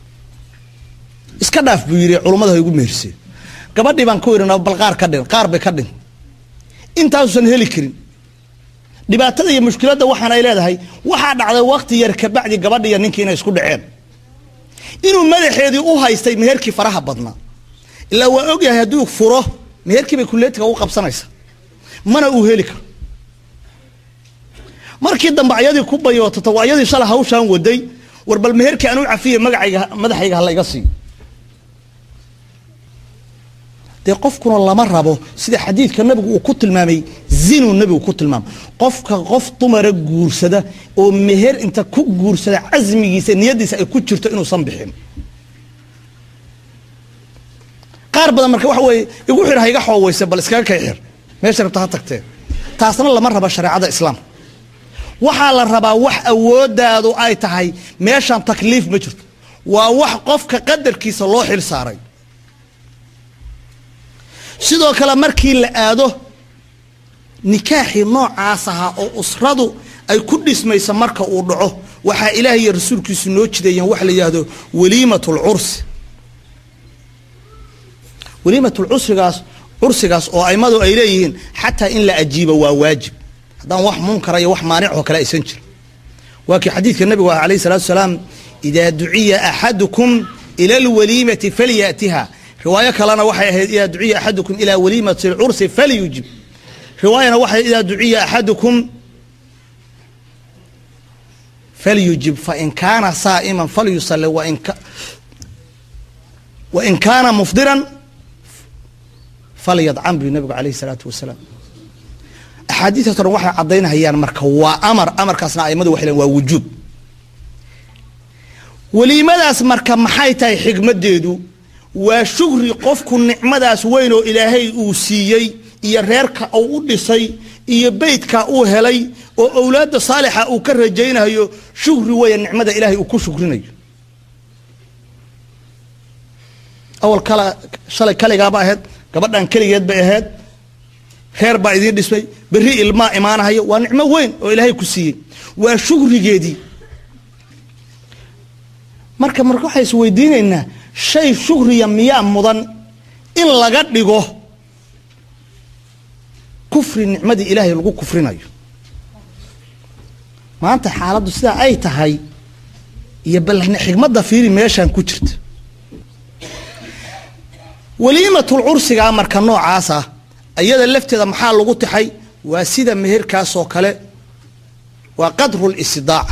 iska dhaaf buu yidhi culummada ha igu meherseen gabadhii baan ku idhina bal qaar ka dhin qaar bay ka dhin intaasuusan heli karin dhibaatada iyo mushkiladda waxaan ay leedahay waxaa dhacday wakti yar kabacdi gabadhi iyo ninkii inay isku dhaceen inuu madaxeedii u haystay meherkii faraha badnaa ilaa waa ogyahay hadduu furo meherkii bay kuleetiga u qabsanaysa mana uu heli karo markii dambe ayadii ku bayootata waa ayadii shala hawshaan waday war bal meherkii aan u cafiya magacayga madaxayga ha layga siiyo dee qofkuna lama rabo sida xadiidka nabigu uu ku tilmaamay zinuu nabigu ku tilmaamay qofka qof dumara guursada oo meher inta ku guursada casmigiisa niyadiisa ay ku jirto inuusan bixin qaar badan marka waxa weeye igu xir ha iga xooweyse bal iskaga kay xir meesha rabta ha tagtee taasna lama raba shareecada islaamka waxaa la rabaa wax awoodaadu ay tahay meeshaan takliif ma jirto waa wax qofka qadarkiisa loo xil saaray sidoo kale markii la aado nikaaxii noocaas ahaa oo usradu ay ku dhismaysa marka uu dhaco waxaa ilaahay iyo rasuulkiisu noo jideeyeen wax la yidhaahdo waliimat lcursi waliimat lcusrigaas cursigaas oo aimadu ay leeyihiin xataa in la ajiibo waa waajib haddaan wax munkara iyo wax maanic oo kale aysan jirin waa kii xadiidka nabigu ah alayh salatu salaam idaa duciya axadukum ila alwaliimati falyatiha riwaayo kalena waxay ahayd idaa duciya axadukum ilaa waliimati lcursi falyujib riwaayana waxay idaa duciya axadukum falyujib fain kaana saa'iman falyusali wain kaana mufdiran falyadcan buy nabigu alayh salaatu wasalaam axaadiistaas o dhan waxay caddaynahayaan marka waa amar amarkaasna aimadu waxay len waa wujuub weliimadaas marka maxay tahay xigmaddeedu waa shugri qofku nicmadaas weyn oo ilaahay uu siiyey iyo reerka uu u dhisay iyo beytka uu helay oo owlaadda saalixa uu ka rajaynayo shugri weya nicmada ilaahay uu ku shugrinayo awal kala shalay kaligaaba ahayd gabadhan keligeed bay ahayd reer baa idiin dhismay berri ilmaa imaanahayo waa nicmo weyn oo ilaahay ku siiyey waa shugrigeedii marka marka waxay is weydiinaynaa shay shugriya miyaa mudan in laga dhigo kufri nicmadii ilaahay lagu kufrinayo maanta xaaladdu sidaa ay tahay iyo bal xigmadda fiiri meeshaan ku jirta waliimatul cursigaa marka noocaas ah iyada lafteeda maxaa lagu taxay waa sida meherkaasoo kale waa qadru listidaaca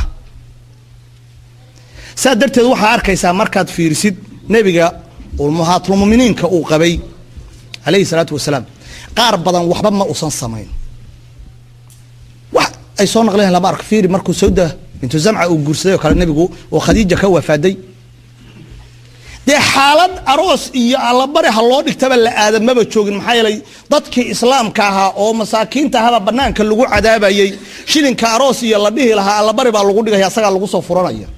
saa darteed waxaa arkaysaa markaad fiirisid nebiga ummahaatulmuminiinka uu qabay calayhi salaatu wasalaam qaar badan waxba ma usan samayn wax ay soo naqleen lama arko fiiri markuu sawda bintu zamca uu guursaday oo kale nebigu oo khadiija ka wafaaday dee xaalad aroos iyo allabari ha loo dhigtaba la aadamaba joogin maxaa yeelay dadkii islaamka ahaa oo masaakiinta ahaba banaanka lagu cadaabayey shilinka aroos iyo la dhihi lahaa allabari baa lagu dhigaya asagaa lagu soo furanaya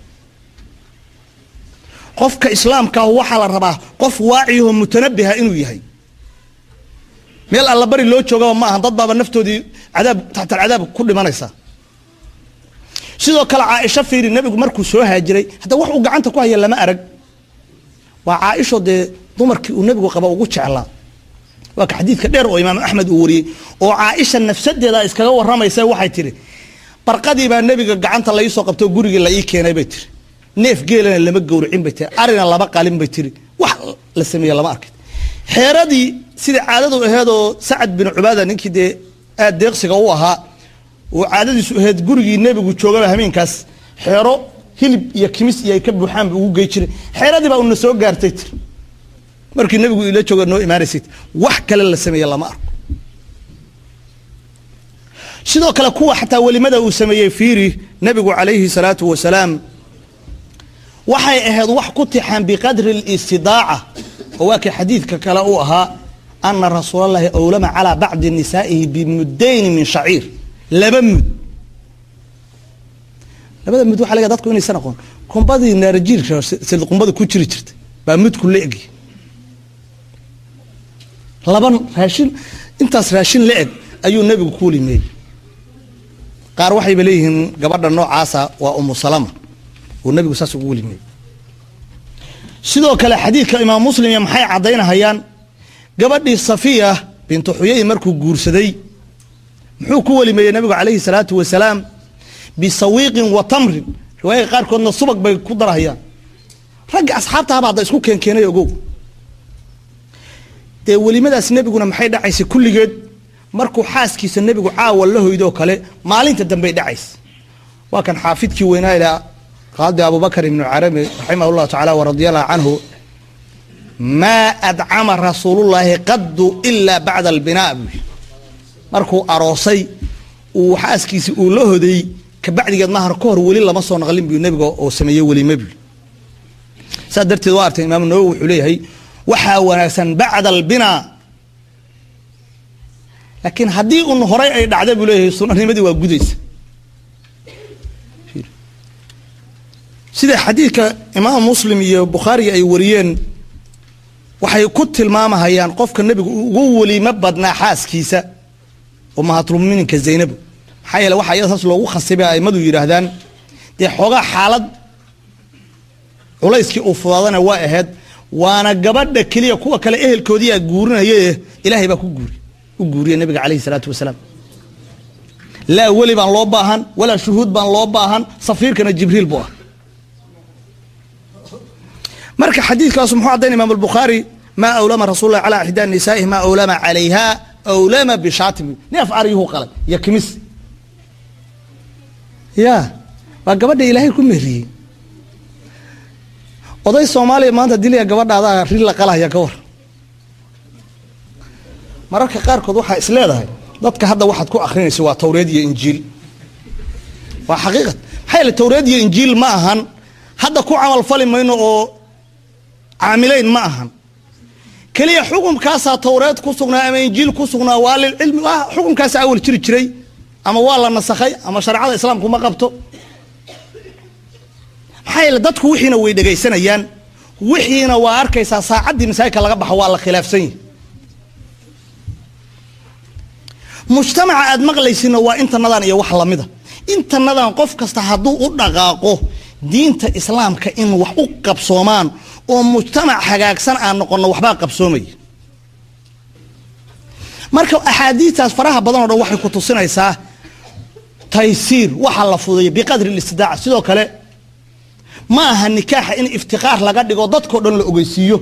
qofka islaamka ah waxaa la rabaa qof waaciyaho mutanabiha inuu yahay meel allabari loo joogaba ma aha dad baaba naftoodii cadaab taxtalcadaab ku dhimanaysa sidoo kale caaisho fiiri nebigu markuu soo haajiray hadda wax uu gacanta ku haya lama arag waa caaisho dee dumarkii uu nebigu qaba ugu jeclaa waa ka xadiidka dheer oo imaam axmed uu wariyey oo caaisha nafsadeeda iskaga waramaysa waxay tihi barqadii baa nebiga gacanta laisoo qabtoo gurigii la ii keenay bay tiri neef geelana lama gowracin bay tiri arina laba qalin bay tiri wax la sameeye lama arkay xeeradii sida caadadu aheedoo sacad bin cubaada ninkii dee aad deeqsiga u ahaa oo caadadiisu aheyd gurigii nebigu joogaba hameenkaas xeero hilib iyo kimis iyo ay ka buuxaanba ugu gey jiray xeeradii baa una soo gaartay tir markii nebigu ila jooga noo imaanaysay wax kale la sameeye lama arko sidoo kale kuwa xataa welimada uu sameeyey fiiri nebigu calayhi salaatu wasalaam waxay ahayd wax ku tixaan biqadri اlistidaaca oo waa kii xadiidka kale uu ahaa ana rasuul allahi awlama calaa bacdi nisaa'ihi bimudayni min shaciir laba mud labada mud waxa laga dadku inaysan aqoon kumbadii naarajiilka sida qumbada ku jiri jirtay baa mudku la egi laban raashin intaas raashin la eg ayuu nebigu ku welimeeyey qaar waxayba leeyihiin gabadha noocaasa waa umu salama uu nebigu saas ugu welimeeyey sidoo kale xadiidka imaam muslim iyo maxay caddaynahayaan gabadhii safiya bintu xuyay markuu guursaday muxuu ku welimeeyey nebigu calayhi salaatu wasalaam bisawiiqin wa tamrin riwaayada qaarkoodna subag bay ku darahayaan ragga asxaabtaaba hadda isku keenkeenay ogow dee welimadaas nebiguna maxay dhacaysay kulligeed markuu xaaskiisa nebigu caawa la hoydoo kale maalinta dambey dhacaysa waa kan xaafidkii weynaa ilaa qaadi abubakr ibnu carabi raximah llahu tacaala waradia allahu canhu maa adcama rasuulullaahi qaddu ilaa bacda albinaa buu yii markuu aroosay uu xaaskiisi uu la hoday kabacdigeed mahar ka hor weli lama soo naqlin buu nebiga oo sameeye welima buu saas darteed waa artay imaamu nawowi wuxuu leeyahay waxaa wanaagsan bacda albinaa laakiin haddii un horay ay dhacda buu leeyahay sunanimadii waa gudaysa sida xadiidka imaam muslim iyo bukhaari ay wariyeen waxay ku tilmaamahayaan qofka nebigu ugu welimo badnaa xaaskiisa oo mahatlumumininka zaynabu maxaa yeele waxa iyada saas loogu khasibay aimadu yidhaahdaan dee xoogaa xaalad culayskii uu fudaadana waa ahayd waana gabadha keliya kuwa kale ehelkoodiiaa guurinaye ilaahay baa ku guuri u guuriya nabiga calayhi salaatu wasalaam laa weli baan loo baahan walaa shuhuud baan loo baahan safiirkana jibriil buu ah marka xadiidkaasu muxuu caddayn imaam albukhaari maa awlama rasuul lah calaa ixdaa nisaa'ihi maa awlama calayha awlama bishaatim neef aryuhu qalay iyo kimis ya waa gabadha ilaahay ku mehriyey oday soomaaliya maanta diliya gabadhaada ri la qalahaya ka war mararka qaarkood waxaa is leedahay dadka hadda waxaad ku akrinaysa waa tawreed iyo injiil waa xaqiiqat maxaa yeele tawreed iyo injiil ma ahan hadda ku camal fali mayno oo caamileyn ma ahan keliya xukumkaasaa tawreed ku sugnaa ama injiil ku sugnaa waa lilcilmi waa xukumkaasa awal jiri jiray ama waa la nasakhay ama shareecada islaamku ma qabto maxaa yeele dadku wixiina way dhegaysanayaan wixiina waa arkaysaa saacaddii masaajidka laga baxo waa la khilaafsan yahi mujtamaca aad maqlaysina waa intanadan iyo wax lamida intanadan qof kasta hadduu u dhaqaaqo diinta islaamka in wax u qabsoomaan oo mujtamac hagaagsan aan noqono waxbaa qabsoomaya marka axaadiistaas faraha badan o dhan waxay ku tusinaysaa taysiir waxa la fudeeya biqadri listidaaca sidoo kale ma aha nikaaxa in iftiqaar laga dhigo dadkao dhan la ogeysiiyo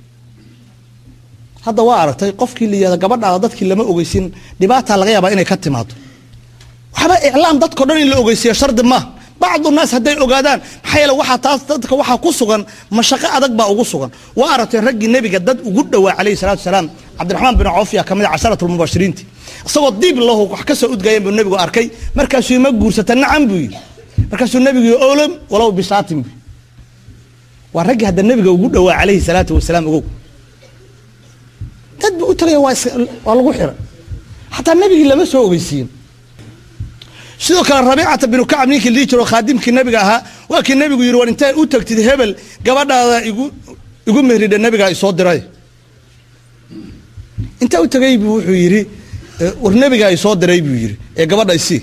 hadda waa aragtay qofkii la yihahda gabadhaada dadkii lama ogeysin dhibaataa laga yaabaa inay ka timaado waxba iclaam dadkao dhan in la ogeysiiya shardi maaha bacdu naas hadday ogaadaan maxaa yeele waxaa taas dadka waxaa ku sugan mashaqo adag baa ugu sugan waa aragtay raggii nebiga dad ugu dhowaa calayhi salatu wasalaam cabdiraxmaan bin cawf yaa ka mid a casharat lmubashiriinti isagoo diib lahu wax ka soo udgayan buu nebigu arkay markaasuu ima guursata nacam buu yidhi markaasuu nebigu yii olam walow bishaatin buu waa raggii hadda nebiga ugu dhowaa calayhi salaatu wasalaam ogow dad ba u tagaya waa waa lagu xiray xataa nebigii lama soo ogeysiin sidoo kale rabiicata binu kacab ninkii lii jiro khaadimkii nebiga ahaa waa kii nebigu yidhi war intay u tagtid hebel gabadhaada igu igu mehridha nebigaa isoo diray intaa u tagay buu wuxuu yidhi war nebigaa isoo diray buu yidhi ee gabadha isii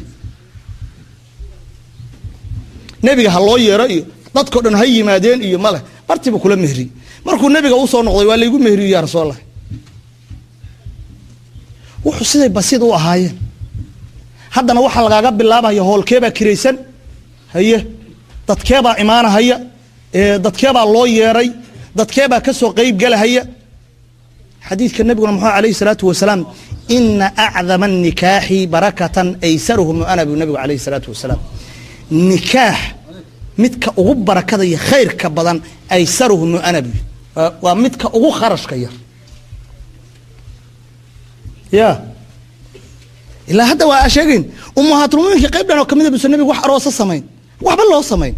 nebiga ha loo yeero iyo dadkao dhan ha yimaadeen iyo maleh bartiiba kula mehriyey markuu nebiga usoo noqday waa laygu mehriyo yaa rasuulallah wuxuu siday basiid u ahaayeen haddana waxaa lagaaga bilaabaya hoolkeebaa kiraysan haye dadkeebaa imaanahaya dadkeebaa loo yeeray dadkeebaa ka soo qeyb galahaya xadiidka nabiguna muxuu alayhi salaatu wasalaam ina acdama anikaaxi barakatan aysaruhu mu'ana buu nabigu alayhi salaatu wasalaam nikaax midka ugu barakada iyo khayrka badan aysaruhu mu'ana buu waa midka ugu kharashka yar ya ilaa hadda waa sheegayn ummahaatulmuminkii qayb dhan oo kamida busa nabigu wax aroosa samayn waxba loo samayn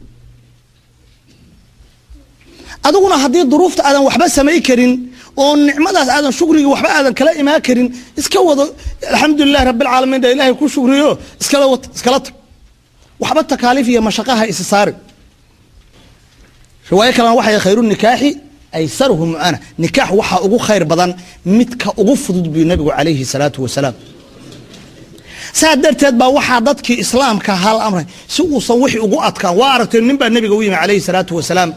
adiguna haddii duruufta aadan waxba samay karin oo nicmadaas aadan shukrigii waxba aadan kala imaan karin iska wado alxamdulilahi rabbilcaalamiin dha ilaahay ku shukriyo iskala wad iskala tag waxba takaaliif iyo mashaqaha isi saari riwaayo kalena waxay khayru nikaaxi aysaruhu mu'ana nikaax waxaa ugu khayr badan midka ugu fudud buu nabigu calayhi salaatu wasalaam saa darteed baa waxaa dadkii islaamka hal amray si uusan wixii ugu adkaan waa aragteen nin baa nabiga u yimi calayhi salaatu wasalaam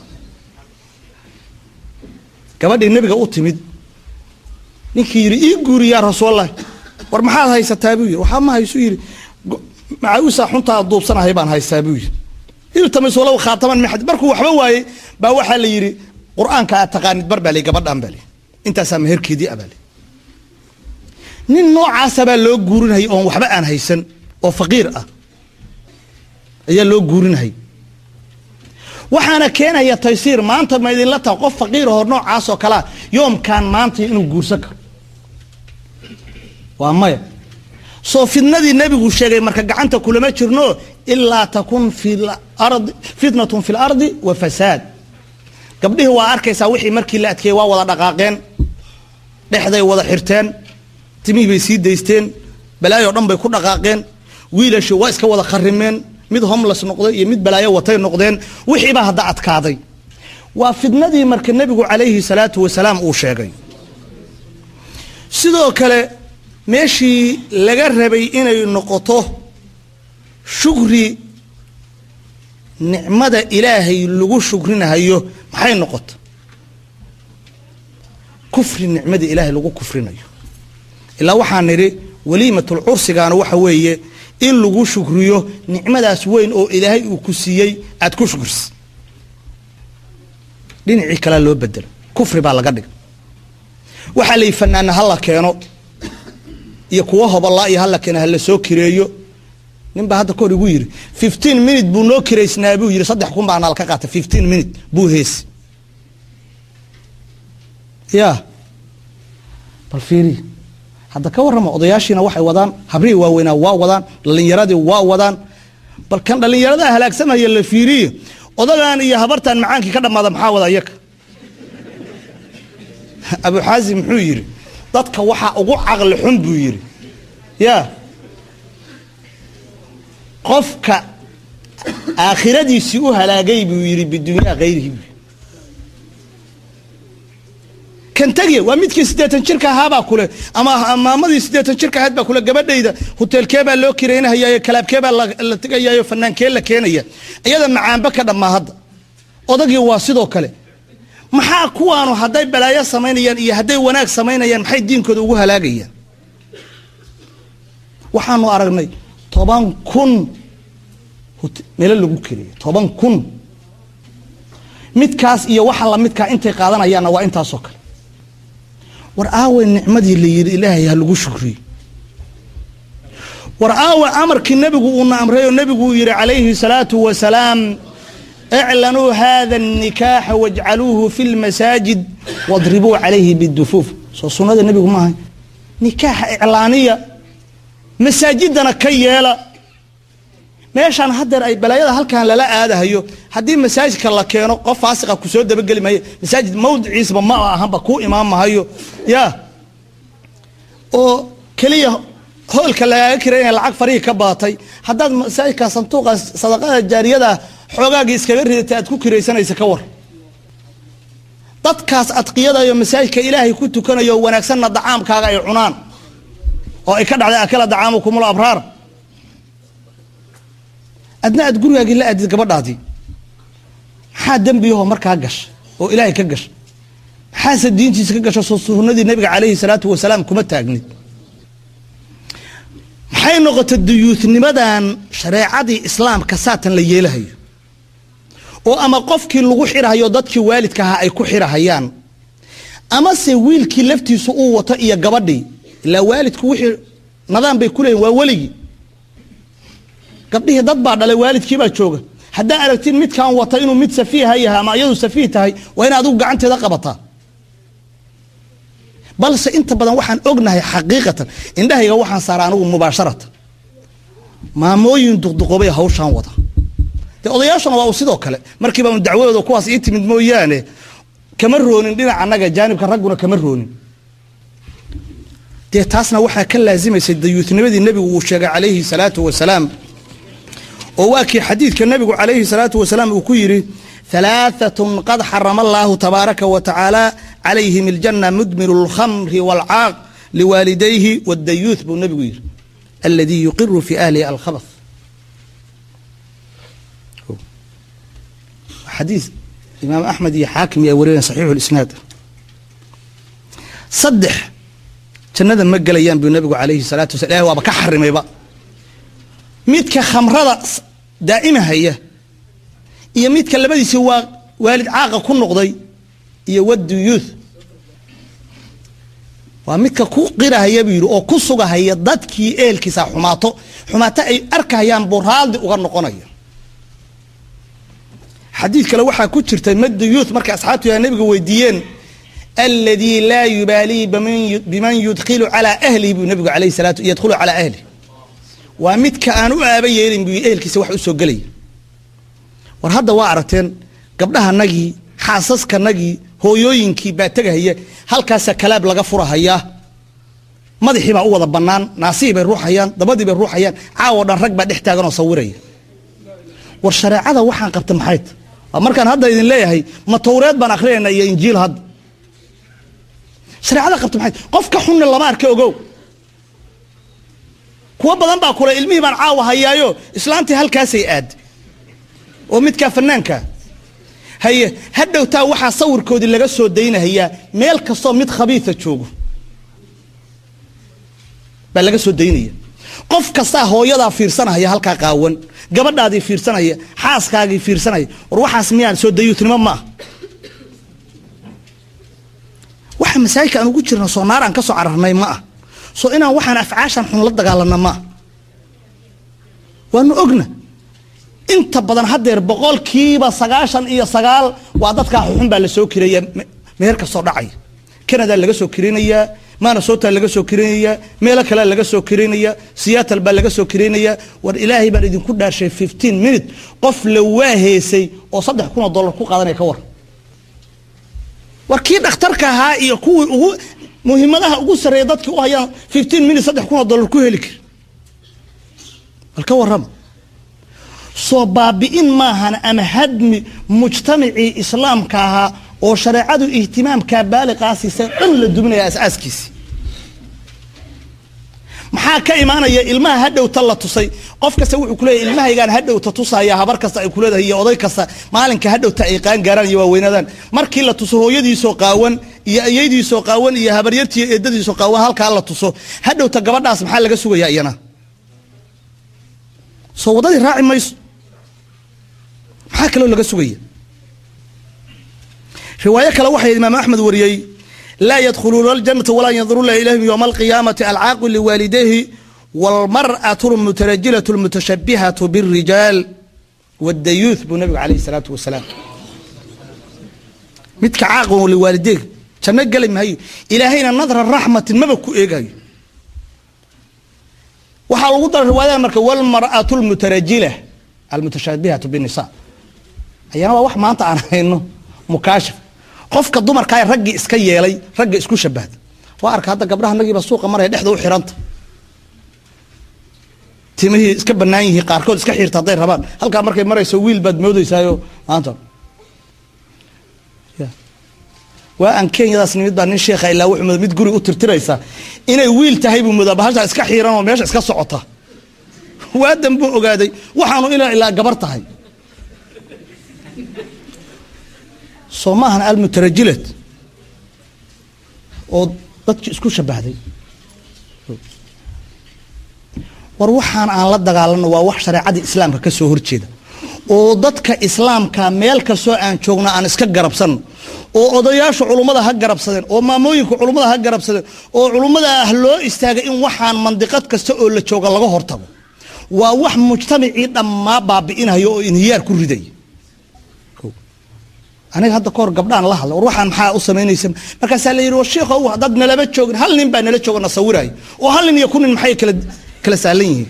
gabadhii nabiga u timid ninkii yidhi ii guuri yaa rasuulallah war maxaad haysataa buu yidhi waxaa ma haysu yidhi macawisaa xuntaa duubsanahay baan haystaa buu yidhi iltamis walow khaataman min xadid markuu waxba waayey baa waxaa la yidhi qur-aanka aad taqaanid bar baa lay gabadhan baa lay intaasaa meherkeedii abaa lay nin noocaasa baa loo guurinayay oon waxba aan haysan oo faqiir ah ayaa loo guurinayay waxaana keenaya taysiir maanta ma idinla taha qof faqiir hor noocaas oo kalea yoomkan maanta inuu guursan karo waa maya soo fidnadii nebigu sheegay marka gacanta kulama jirno ilaa takun fi ardi fitnatun fi lardi wa fasaad gabdhihii waa arkaysaa wixii markii la adkeeyey waa wada dhaqaaqeen dhexday wada xirteen timihii bay sii daysteen balaayo dhan bay ku dhaqaaqeen wiilashi waa iska wada kharimeen mid homles noqday iyo mid balaayo watay noqdeen wixiibaa hadda adkaaday waa fidnadii marka nebigu calayhi salaatu wasalaam uu sheegay sidoo kale meeshii laga rabay inay noqoto shukri nicmada ilaahay lagu shukrinahayo maxay noqota kufri nicmada ilaahay lagu kufrinayo ilaa waxaan nidhi waliimatul cursigaana waxa weeye in lagu shukriyo nicmadaas weyn oo ilaahay uu ku siiyey aad ku shukris dhinacii kalea loo bedelo kufri baa laga dhigay waxaa layi fanaana hala keeno iyo kuwa hobalaa iyo hala keeno hala soo kireeyo nin baa hadda kahor igu yidhi fifteen minute buu noo kiraysnaa buu yidhi saddex kun baa naal ka qaatay fifteen minute buu heesi ya bal fiiri hadda ka warrama odayaashiina waxay wadaan habrihii waaweynaa waa wadaan dhalinyaradii waa wadaan bal kan dhallinyarada halaagsamaya la fiiriye odagan iyo habartan macaankii ka dhammaada maxaa wada iyaka abu xaasim muxuu yidhi dadka waxaa ugu caqli xun buu yidhi ya qofka aakhiradiisii u halaagay buu yidhi bidunyaa hayrihi buu kan tegiya waa midkii siddeetan jirka ahaabaa kule ama maamadii siddeetan jirka ahayd baa kule gabadhayda hoteelkee baa loo kiraynahayaayo kalaabkee baa la tegayaayo fanaankee la keenaya iyada macaanba ka dhammaa hadda odagii waa sidoo kale maxaa kuwaanu hadday balaayo samaynayaan iyo hadday wanaag samaynayaan maxay diinkooda ugu halaagayaan waxaanu aragnay toban kun meelo lagu keliya toban kun midkaas iyo waxa lamidkaa intay qaadanayaanna waa intaasoo kale war aawe nicmadii la yidhi ilaahay ha lagu shukriyo war aawe amarkii nebigu uuna amray oo nebigu uu yidhi calayhi salaatu wasalaam iclanuu hada الnikaaxa wاjcaluuhu fi اlmasaajid wadribuu calayhi bidufuuf soo sunnada nebigu maahay nikaaxa iclaaniya masaajidana ka yeela meeshaan haddeer ay balaayada halkan lala aadahayo haddii masaajidka la keeno qof faasiqa kusoo dabageli maayo masaajid mawdiciisba ma ahanba kuu imaan mahayo ya oo keliya hoolka lagaaga kiraynaya lacag farihii ka baatay haddaad masaajidka sanduuqa sadaqada jaariyada xoogaagii iskaga ridatay aad ku kiraysanaysa ka war dadkaas adqiyadayo masaajidka ilaahay ku tukanayo wanaagsanna dacaamkaaga ay cunaan oo ay ka dhacday akala dacaamukumul abraar adna aad gurigaagii la aadid gabadhaadii maxaa dembiyahoo markaa gasha oo ilaahay ka gasha maxaase diintiisa ka gasha soo sunnadii nabiga calayhi salaatu wasalaam kuma taagnid maxay noqotay duyuutnimadan shareecadii islaamka saatan la yeelahayo oo ama qofkii lagu xirahayo dadkii waalidka ahaa ay ku xirahayaan amase wiilkii laftiisu uu wato iyo gabadhii ilaa waalidku wixii nadaan bay ku leeyihin waa weligii gabdhihii dad baa dhalay waalidkiibaa jooga haddaa aragtid midkaan wata inuu mid safiiha yahay ama iyadu safiih tahay waa in adigu gacanteeda qabataa balse inta badan waxaan ognahay xaqiiqatan indhahayga waxaan saara anigu mubaasharatan maamooyin duqduqoobay hawshaan wada dee odayaashuna waa uu sidoo kale markiiba dacwadooda kuwaas ii timid mooyaane kama roonin dhinaca annaga jaanibka ragguna kama roonin dee taasna waxaa ka laasimaysay dayuutnimadii nebigu uu sheegay calayhi salaatu wasalaam oo waa kii xadiidka nebigu calayhi salaatu wasalaam uu ku yidhi halaaatun qad xarama allaahu tabaaraka wa tacaala calayhim aljanna mudmiru lkhamri waalcaaq liwaalidayhi waddayuuth buu nebigu yidhi aladii yuqiru fi ahlihi alkhabath xadiis imaam axmed iyo xaakim ay warinayan saxiixu lisnaad saddex jannada ma gelayaan buu nebigu calayhi salaatu wasala ilahi waaba ka xarimayba midka khamrada daa'imahaya iyo midka labadiisi waa waalid caaqa ku noqday iyo wadduyuuth waa midka ku qirahaya buu yidhi oo ku sugahaya dadkii ehelkiisa xumaato xumaato ay arkahayaan buu raaldi uga noqonaya xadiid kale waxaa ku jirtay madduyuuth markay asxaabtu yaa nebiga weydiiyeen aladii laa yubaalii biman yudkilu calaa ahlihi buu nebigu alayh salaatu yadkhulu calaa ahlihi waa midka aan u aaba yeelin buu ehelkiisa wax u soo gelaya war hadda waa aragteen gabdhahanagii xaasaskanagii hooyooyinkii baa tegahaya halkaasa kalaab laga furahayaa madaxii baa u wada bannaan naasihii bay ruuxayaan dabadii bay ruuxayaan caawo dhan rag baa dhex taaganoo sawiraya war shareecada waxaan qabta maxay ta waa markaan hadda idin leeyahay ma tawreed baan akhrinaynaa iyo injiil hadda shareecada qabta maxay qof ka xunna lama arka ogow kuwo badan baa kule ilmihii baan caawa hayaayo islaantii halkaasay aad oo midkaa fanaanka haye hadhowtaa waxaa sawirkoodii laga soo daynahayaa meel kastoo mid khabiisa joogo baa laga soo daynaya qof kastaa hooyadaa fiirsanahaya halkaa qaawan gabadhaadii fiirsanaya xaaskaagii fiirsanaya war waxaas miyaan soo dayuutnimo ma ah waxa masaajidka aan ugu jirno soo naar aan ka soo cararnay ma ah soo inaan waxaan afcaashan xun la dagaalana ma ah waanu ogna inta badan haddeer boqolkiiba sagaashan iyo sagaal waa dadkaa xuxun baa la soo kiraya meher kastoo dhacaya canada laga soo kirinayaa manasota laga soo kirinayaa meelo kalea laga soo kirinayaa seattle baa laga soo kirinayaa war ilaahay baan idinku dhaarshay fifteen minute qof la waaheysay oo saddex kun oo dollar ku qaadanaya ka war war kii dhakhtarka ahaa iyo kuwii ugu muhiimadaha ugu sarreeya dadkii u hayaan fifteen minute saddex kun oo dollar ku heli kari bal ka warrama soo baabi'in maahan ama hadmi mujtamacii islaamka ahaa oo shareecadu ihtimaamkaa baaliqaa siisay dhan la duminaya asaaskiisi maxaa ka imaanaya ilmaha hadhowta la tusay qof kasta wuxuu kuleeyahy ilmahaygaan hadhowta tusaya habar kasta ay kuleedahay iyo oday kasta maalinka hadhowta ay qaan gaaraan iyo waaweynaadaan markii la tuso hooyadiisoo qaawan iyo ayaydiisoo qaawan iyo habaryartiiyo eedadiisoo qaawan halkaa la tuso hadhowta gabadhaas maxaa laga sugayaa iyana soo waddadii raaci mayso maxaa kaloo laga sugaya riwaayo kale waxay imaam axmed wariyey laa yadkhuluuna aljanata walaa yanduruuna ilayhim yowma alqiyaamati alcaaqu liwaalidayhi waalmar'atu almutarajilatu almutashabihatu birijaal waddayuuth buu nabigu calayhi salaatu wasalaam midka caaqu liwaalideyga janno geli maayo ilaahayna nadra raxmatin maba ku eegayo waxaa lagu dara riwaayada marka walmar'atu almutarajila almutashabihatu binisa ayana waa wax maanta aan hayno mukaashif qofka dumarkaa raggii iska yeelay ragga isku shabahda waa arka hadda gabdhaha nagiiba suuqa maraya dhexda u xiranta timihii iska banaan yihiin qaarkood iska xiirta hadday rabaan halkaa markay marayso wiil baad moodeysaayo maanta waa aan kenyadaas nimid baa nin sheekha ilaa wuxuu mooda mid guri u tirtiraysa inay wiil tahay buu moodaa bahashaa iska xiiran oo meesha iska socota waadan buu ogaaday waxaanu ina ilaa gabar tahay soo maahan almutarajilad oo dadki isku shabahday war waxaan aan la dagaalano waa wax shareecadii islaamka ka soo horjeeda oo dadka islaamka meel kastoo aan joogno aan iska garabsanno oo odayaasha culummada ha garabsadeen oo maamooyinka culummada ha garabsadeen oo culummada ah loo istaagay in waxaan mandiqad kasta oo la jooga laga hortago waa wax mujtamacii dhammaa baabi'inaya oo inhiyaar ku ridaya aniga hadda kahor gabdhaan la hadla war waxaan maxaa u samaynaysa markaasaa la yidhi war sheikho haddaad nalaba joogin hal nin baa nala jooga na sawiraya oo hal nin iyo ku nin maxay kala kala sahlan yihiin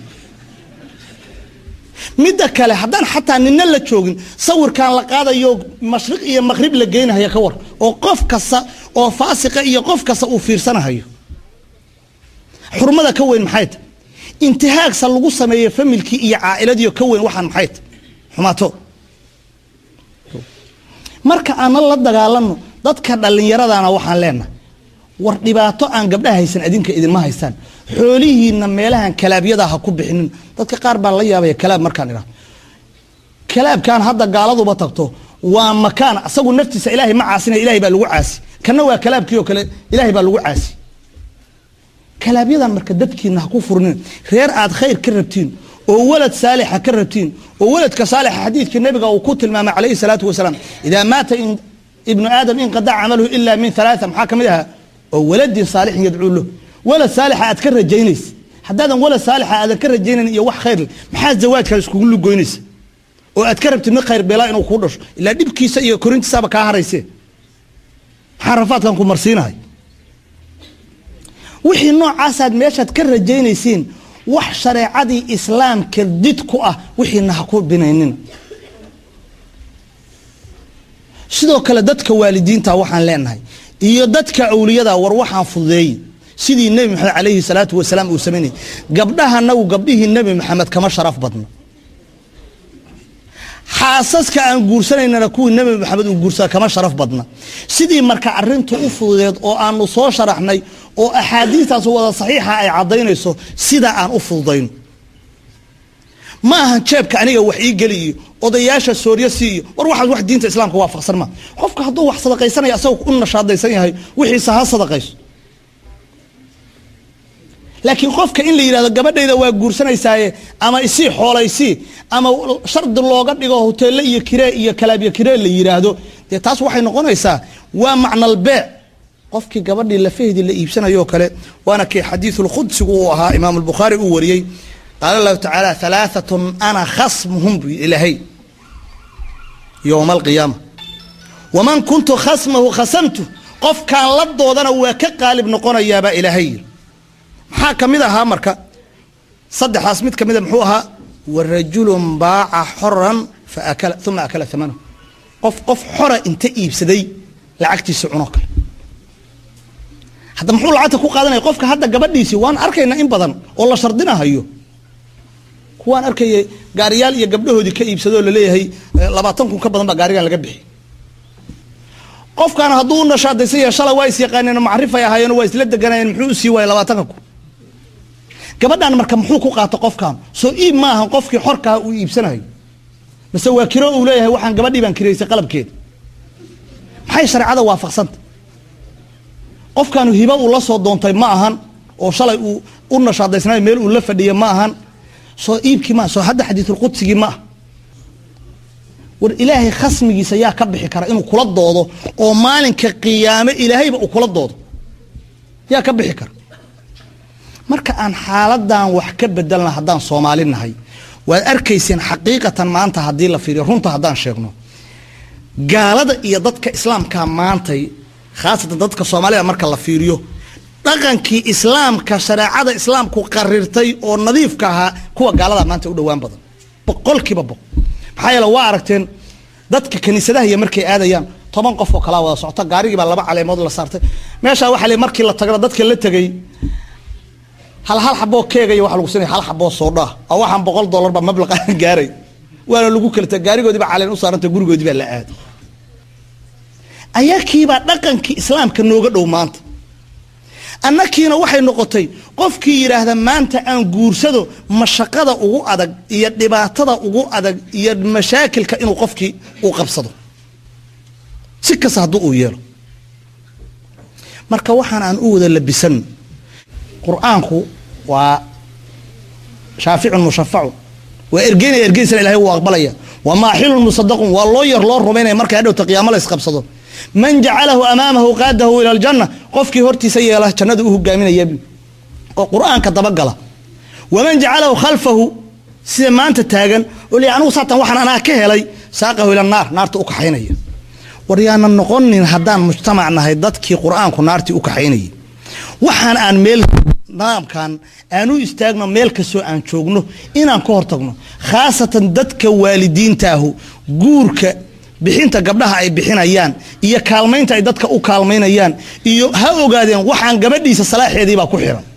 midda kale haddaan xataa nina la joogin sawirkaan la qaadayo mashriq iyo maqrib la geynahaya ka war oo qof kasta oo faasiqa iyo qof kasta uu fiirsanahayo xurmada ka weyn maxay tahy intihaagsa lagu sameeyo familkii iyo caailadiio ka weyn waxaan maxay tahy xumaato marka aanna la dagaalano dadka dhallinyaradana waxaan leenahay war dhibaato aan gabdhaha haysan adinka idinma haystaan xoolihiina meelahan kalaabyada ha ku bixinin dadka qaar baa la yaabaya kalaab markaan idhahdo kalaabkan hadda gaaladuba tagto waa makaan asagu naftiisa ilaahay ma caasina ilahay baa lagu caasi kana waa kalaabkii oo kale ilaahay baa lagu caasi kalaabyadan marka dadkiina ha ku furnin reer aad khayr ka rabtiin oo walad saalixa ka rabtiin oo waladka saalixa xadiidkii nabiga uu ku tilmaamay calayhi salaatu wasalaam idaa maata ibnu aadam inqadaca camaluhu ila min alaaa maxaa ka mid ahaa oo waladin saalixin yadcuu lahu walad saalixa aad ka rajaynaysa haddaadan walad saalixa aadan ka rajaynayn iyo wax khayr maxaa zawaajkaa iskugu lugoynaysa oo aad ka rabtid mid khayr beelaa inuu kuu dhasho ilaa dhibkiisa iyo korintiisaaba kaa harayse maxaa rafaadkan ku marsiinahay wixii noocaasaad meeshaad ka rajaynaysiin wax shareecadii islaamka did ku ah wixiina ha ku binaynina sidoo kale dadka waalidiinta waxaan leenahay iyo dadka awliyada war waxaan fududeeyey sidii nebi maxamed calayhi salaatu wasalaam uu samaynayay gabdhahanagu gabdhihii nebi maxamed kama sharaf badno xaasaska aan guursanaynana kuwii nebi maxamed uu guursada kama sharaf badna sidii marka arintu u fududeed oo aanu soo sharaxnay oo axaadiistaas wada saxiixa ay caddaynayso sida aan u fududayno ma ahan jeebka aniga wax ii geli iyo odayaasha sooryo si iyo war waxaas wax diinta islaamka waafaqsan ma qofka hadduu wax sadaqaysanaya asagoo u nashaadaysan yahay wixiisa ha sadaqayso laakiin qofka in la yidhahdo gabadhayda waa guursanaysaaye ama isii xoolaysii ama shardi looga dhigo hoteelle iyo kiree iyo kalaabyo kiree la yidhaahdo dee taas waxay noqonaysaa waa macnalbeec qofkii gabadhii lafaheedii la iibsanayo kale waana kii xadiisulqudsigu uu ahaa imaam albukhaari uu wariyey qaala allahu tacaala halaaatun ana khasmuhum bu ilaahay yowma alqiyaama waman kuntu khasmahu khasamtu qofkaan la doodana waa ka qaalib noqonayaabaa ilaahay yiri maxaa ka mid ahaa marka saddexaas mid ka mida muxuu ahaa warajulun baaca xoran faakala uma akala amanahu qof qof xora inta iibsaday lacagtiisa cunoo kale hadda muxuu lacagta ku qaadanaya qofka hadda gabadhiisii waan arkaynaa in badan oo la shardinahayo kuwaan arkaya gaariyaal iyo gabdhahoodii ka iibsadoo laleeyahay labaatan kun ka badan baa gaarigan laga bixi qofkan hadduu u nashaadaysan yahay shalay waa is yaqaaneen macrifay ahaayeen waa isla deganayeen muxuu usii waayay labaatanka kun gabadhan marka muxuu ku qaato qofkan soo iib ma ahan qofkii xorkaa uu iibsanayo mase waa kiro uu leeyahay waxaan gabadhii baan kiraysay qalabkeeda maxay shareecada waafaqsanta qofkaanu hiba uu la soo doontay ma ahan oo shalay uu u nashaadaysnayo meel uu la fadhiya ma ahan soo iibkii ma soo hadda xadiisulqudsigii ma ah war ilaahay khasmigiisa yaa ka bixi kara inuu kula doodo oo maalinka qiyaame ilaahayba uu kula doodo yaa ka bixi kara marka aan xaaladan wax ka bedelna haddaan soomaali nahay waad arkayseen xaqiiqatan maanta haddii la fiiriyo runta haddaan sheegno gaalada iyo dadka islaamka maantay khaasatan dadka soomaalida marka la fiiriyo dhaqankii islaamka shareecada islaamku qarirtay oo nadiifka ahaa kuwa gaalada maanta u dhowaan badan boqolkiiba boqol maxaa yeele waa aragteen dadka kaniisadaha iyo markay aadayaan toban qof oo kalaa wada socota gaarigii baa laba caleemood la saartay meeshaa waxaa le markii la tagana dadka la tegay hal hal xaboo keegaya waxa lagu siinaya hal xaboo soodhaa oo waxaan boqol dollar baa mablaqa gaaray waana lagu kala tagay gaarigoodii baa caleen u saarantay gurigoodii baa la aaday ayakiibaa dhaqankii islaamka nooga dhow maanta annakiina waxay noqotay qofkii yidhaahda maanta aan guursado mashaqada ugu adag iyo dhibaatada ugu adag iyo mashaakilka inuu qofkii uu qabsado si kasta hadduu uu yeelo marka waxaan aan u wada labisan qur-aanku waa shaaficun mushafacun waa ergeynaya ergeysana ilahay wuu aqbalaya wa maaxilun musadaqun waa loo yar loo rumaynaya marka hadhowta qiyaamo la isqabsado man jacalahu amaamahu qaadahu ila aljanna qofkii hortiisa yeela jannada u hogaaminaya oo qur-aanka dabagala waman jacalahu khalfahu sida maanta taagan oo li anigu saatan waxaan anaa ka helay saaqahu ila naar naarta u kaxaynaya war yaanan noqonin haddaan mujtamac nahay dadkii qur-aanku naartii u kaxaynayay waxaan aan meel nidaamkan aan u istaagno meel kastoo aan joogno inaan ka hortagno khaasatan dadka waalidiintaahu guurka bixinta gabdhaha ay bixinayaan iyo kaalmaynta ay dadka u kaalmaynayaan iyo ha ogaadeen waxaan gabadhiisa salaaxeediibaa ku xiran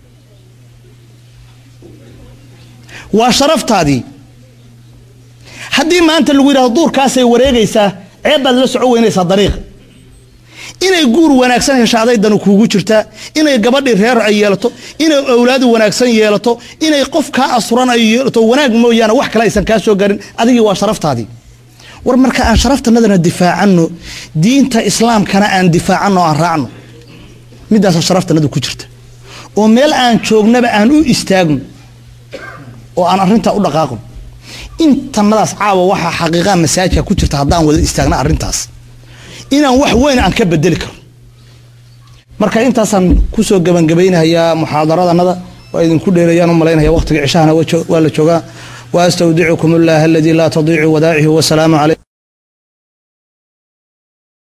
waa sharaftaadii haddii maanta lagu yidhahdo duurkaasay wareegaysaa ceeb baad la soco weynaysaa dariiqa inay guur wanaagsan hesho adaydanu kuugu jirtaa inay gabadhii reer ay yeelato inay awlaadu wanaagsan yeelato inay qof kaa asuran ay yeelato wanaag mooyaane wax kale aysan kaa soo garin adigii waa sharaftaadii war marka aan sharaftanadana difaacano diinta islaamkana aan difaacano aan raacno midaasa sharaftanadu ku jirta oo meel aan joognaba aan u istaagno oo aan arintaa u dhaqaaqno intanadaas caawa waxaa xaqiiqaa masaajidka ku jirta haddaan wada istaagna arrintaas inaan wax weyn aan ka bedeli karo marka intaasaan kusoo gebangabaynayaa muxaadaradanada waa idinku dheerayaan u malaynaya waqtiga cishahana waa la joogaa wa astawdicukum allaha aladii laa tadiicu wadaacihi wasalaamu calaykum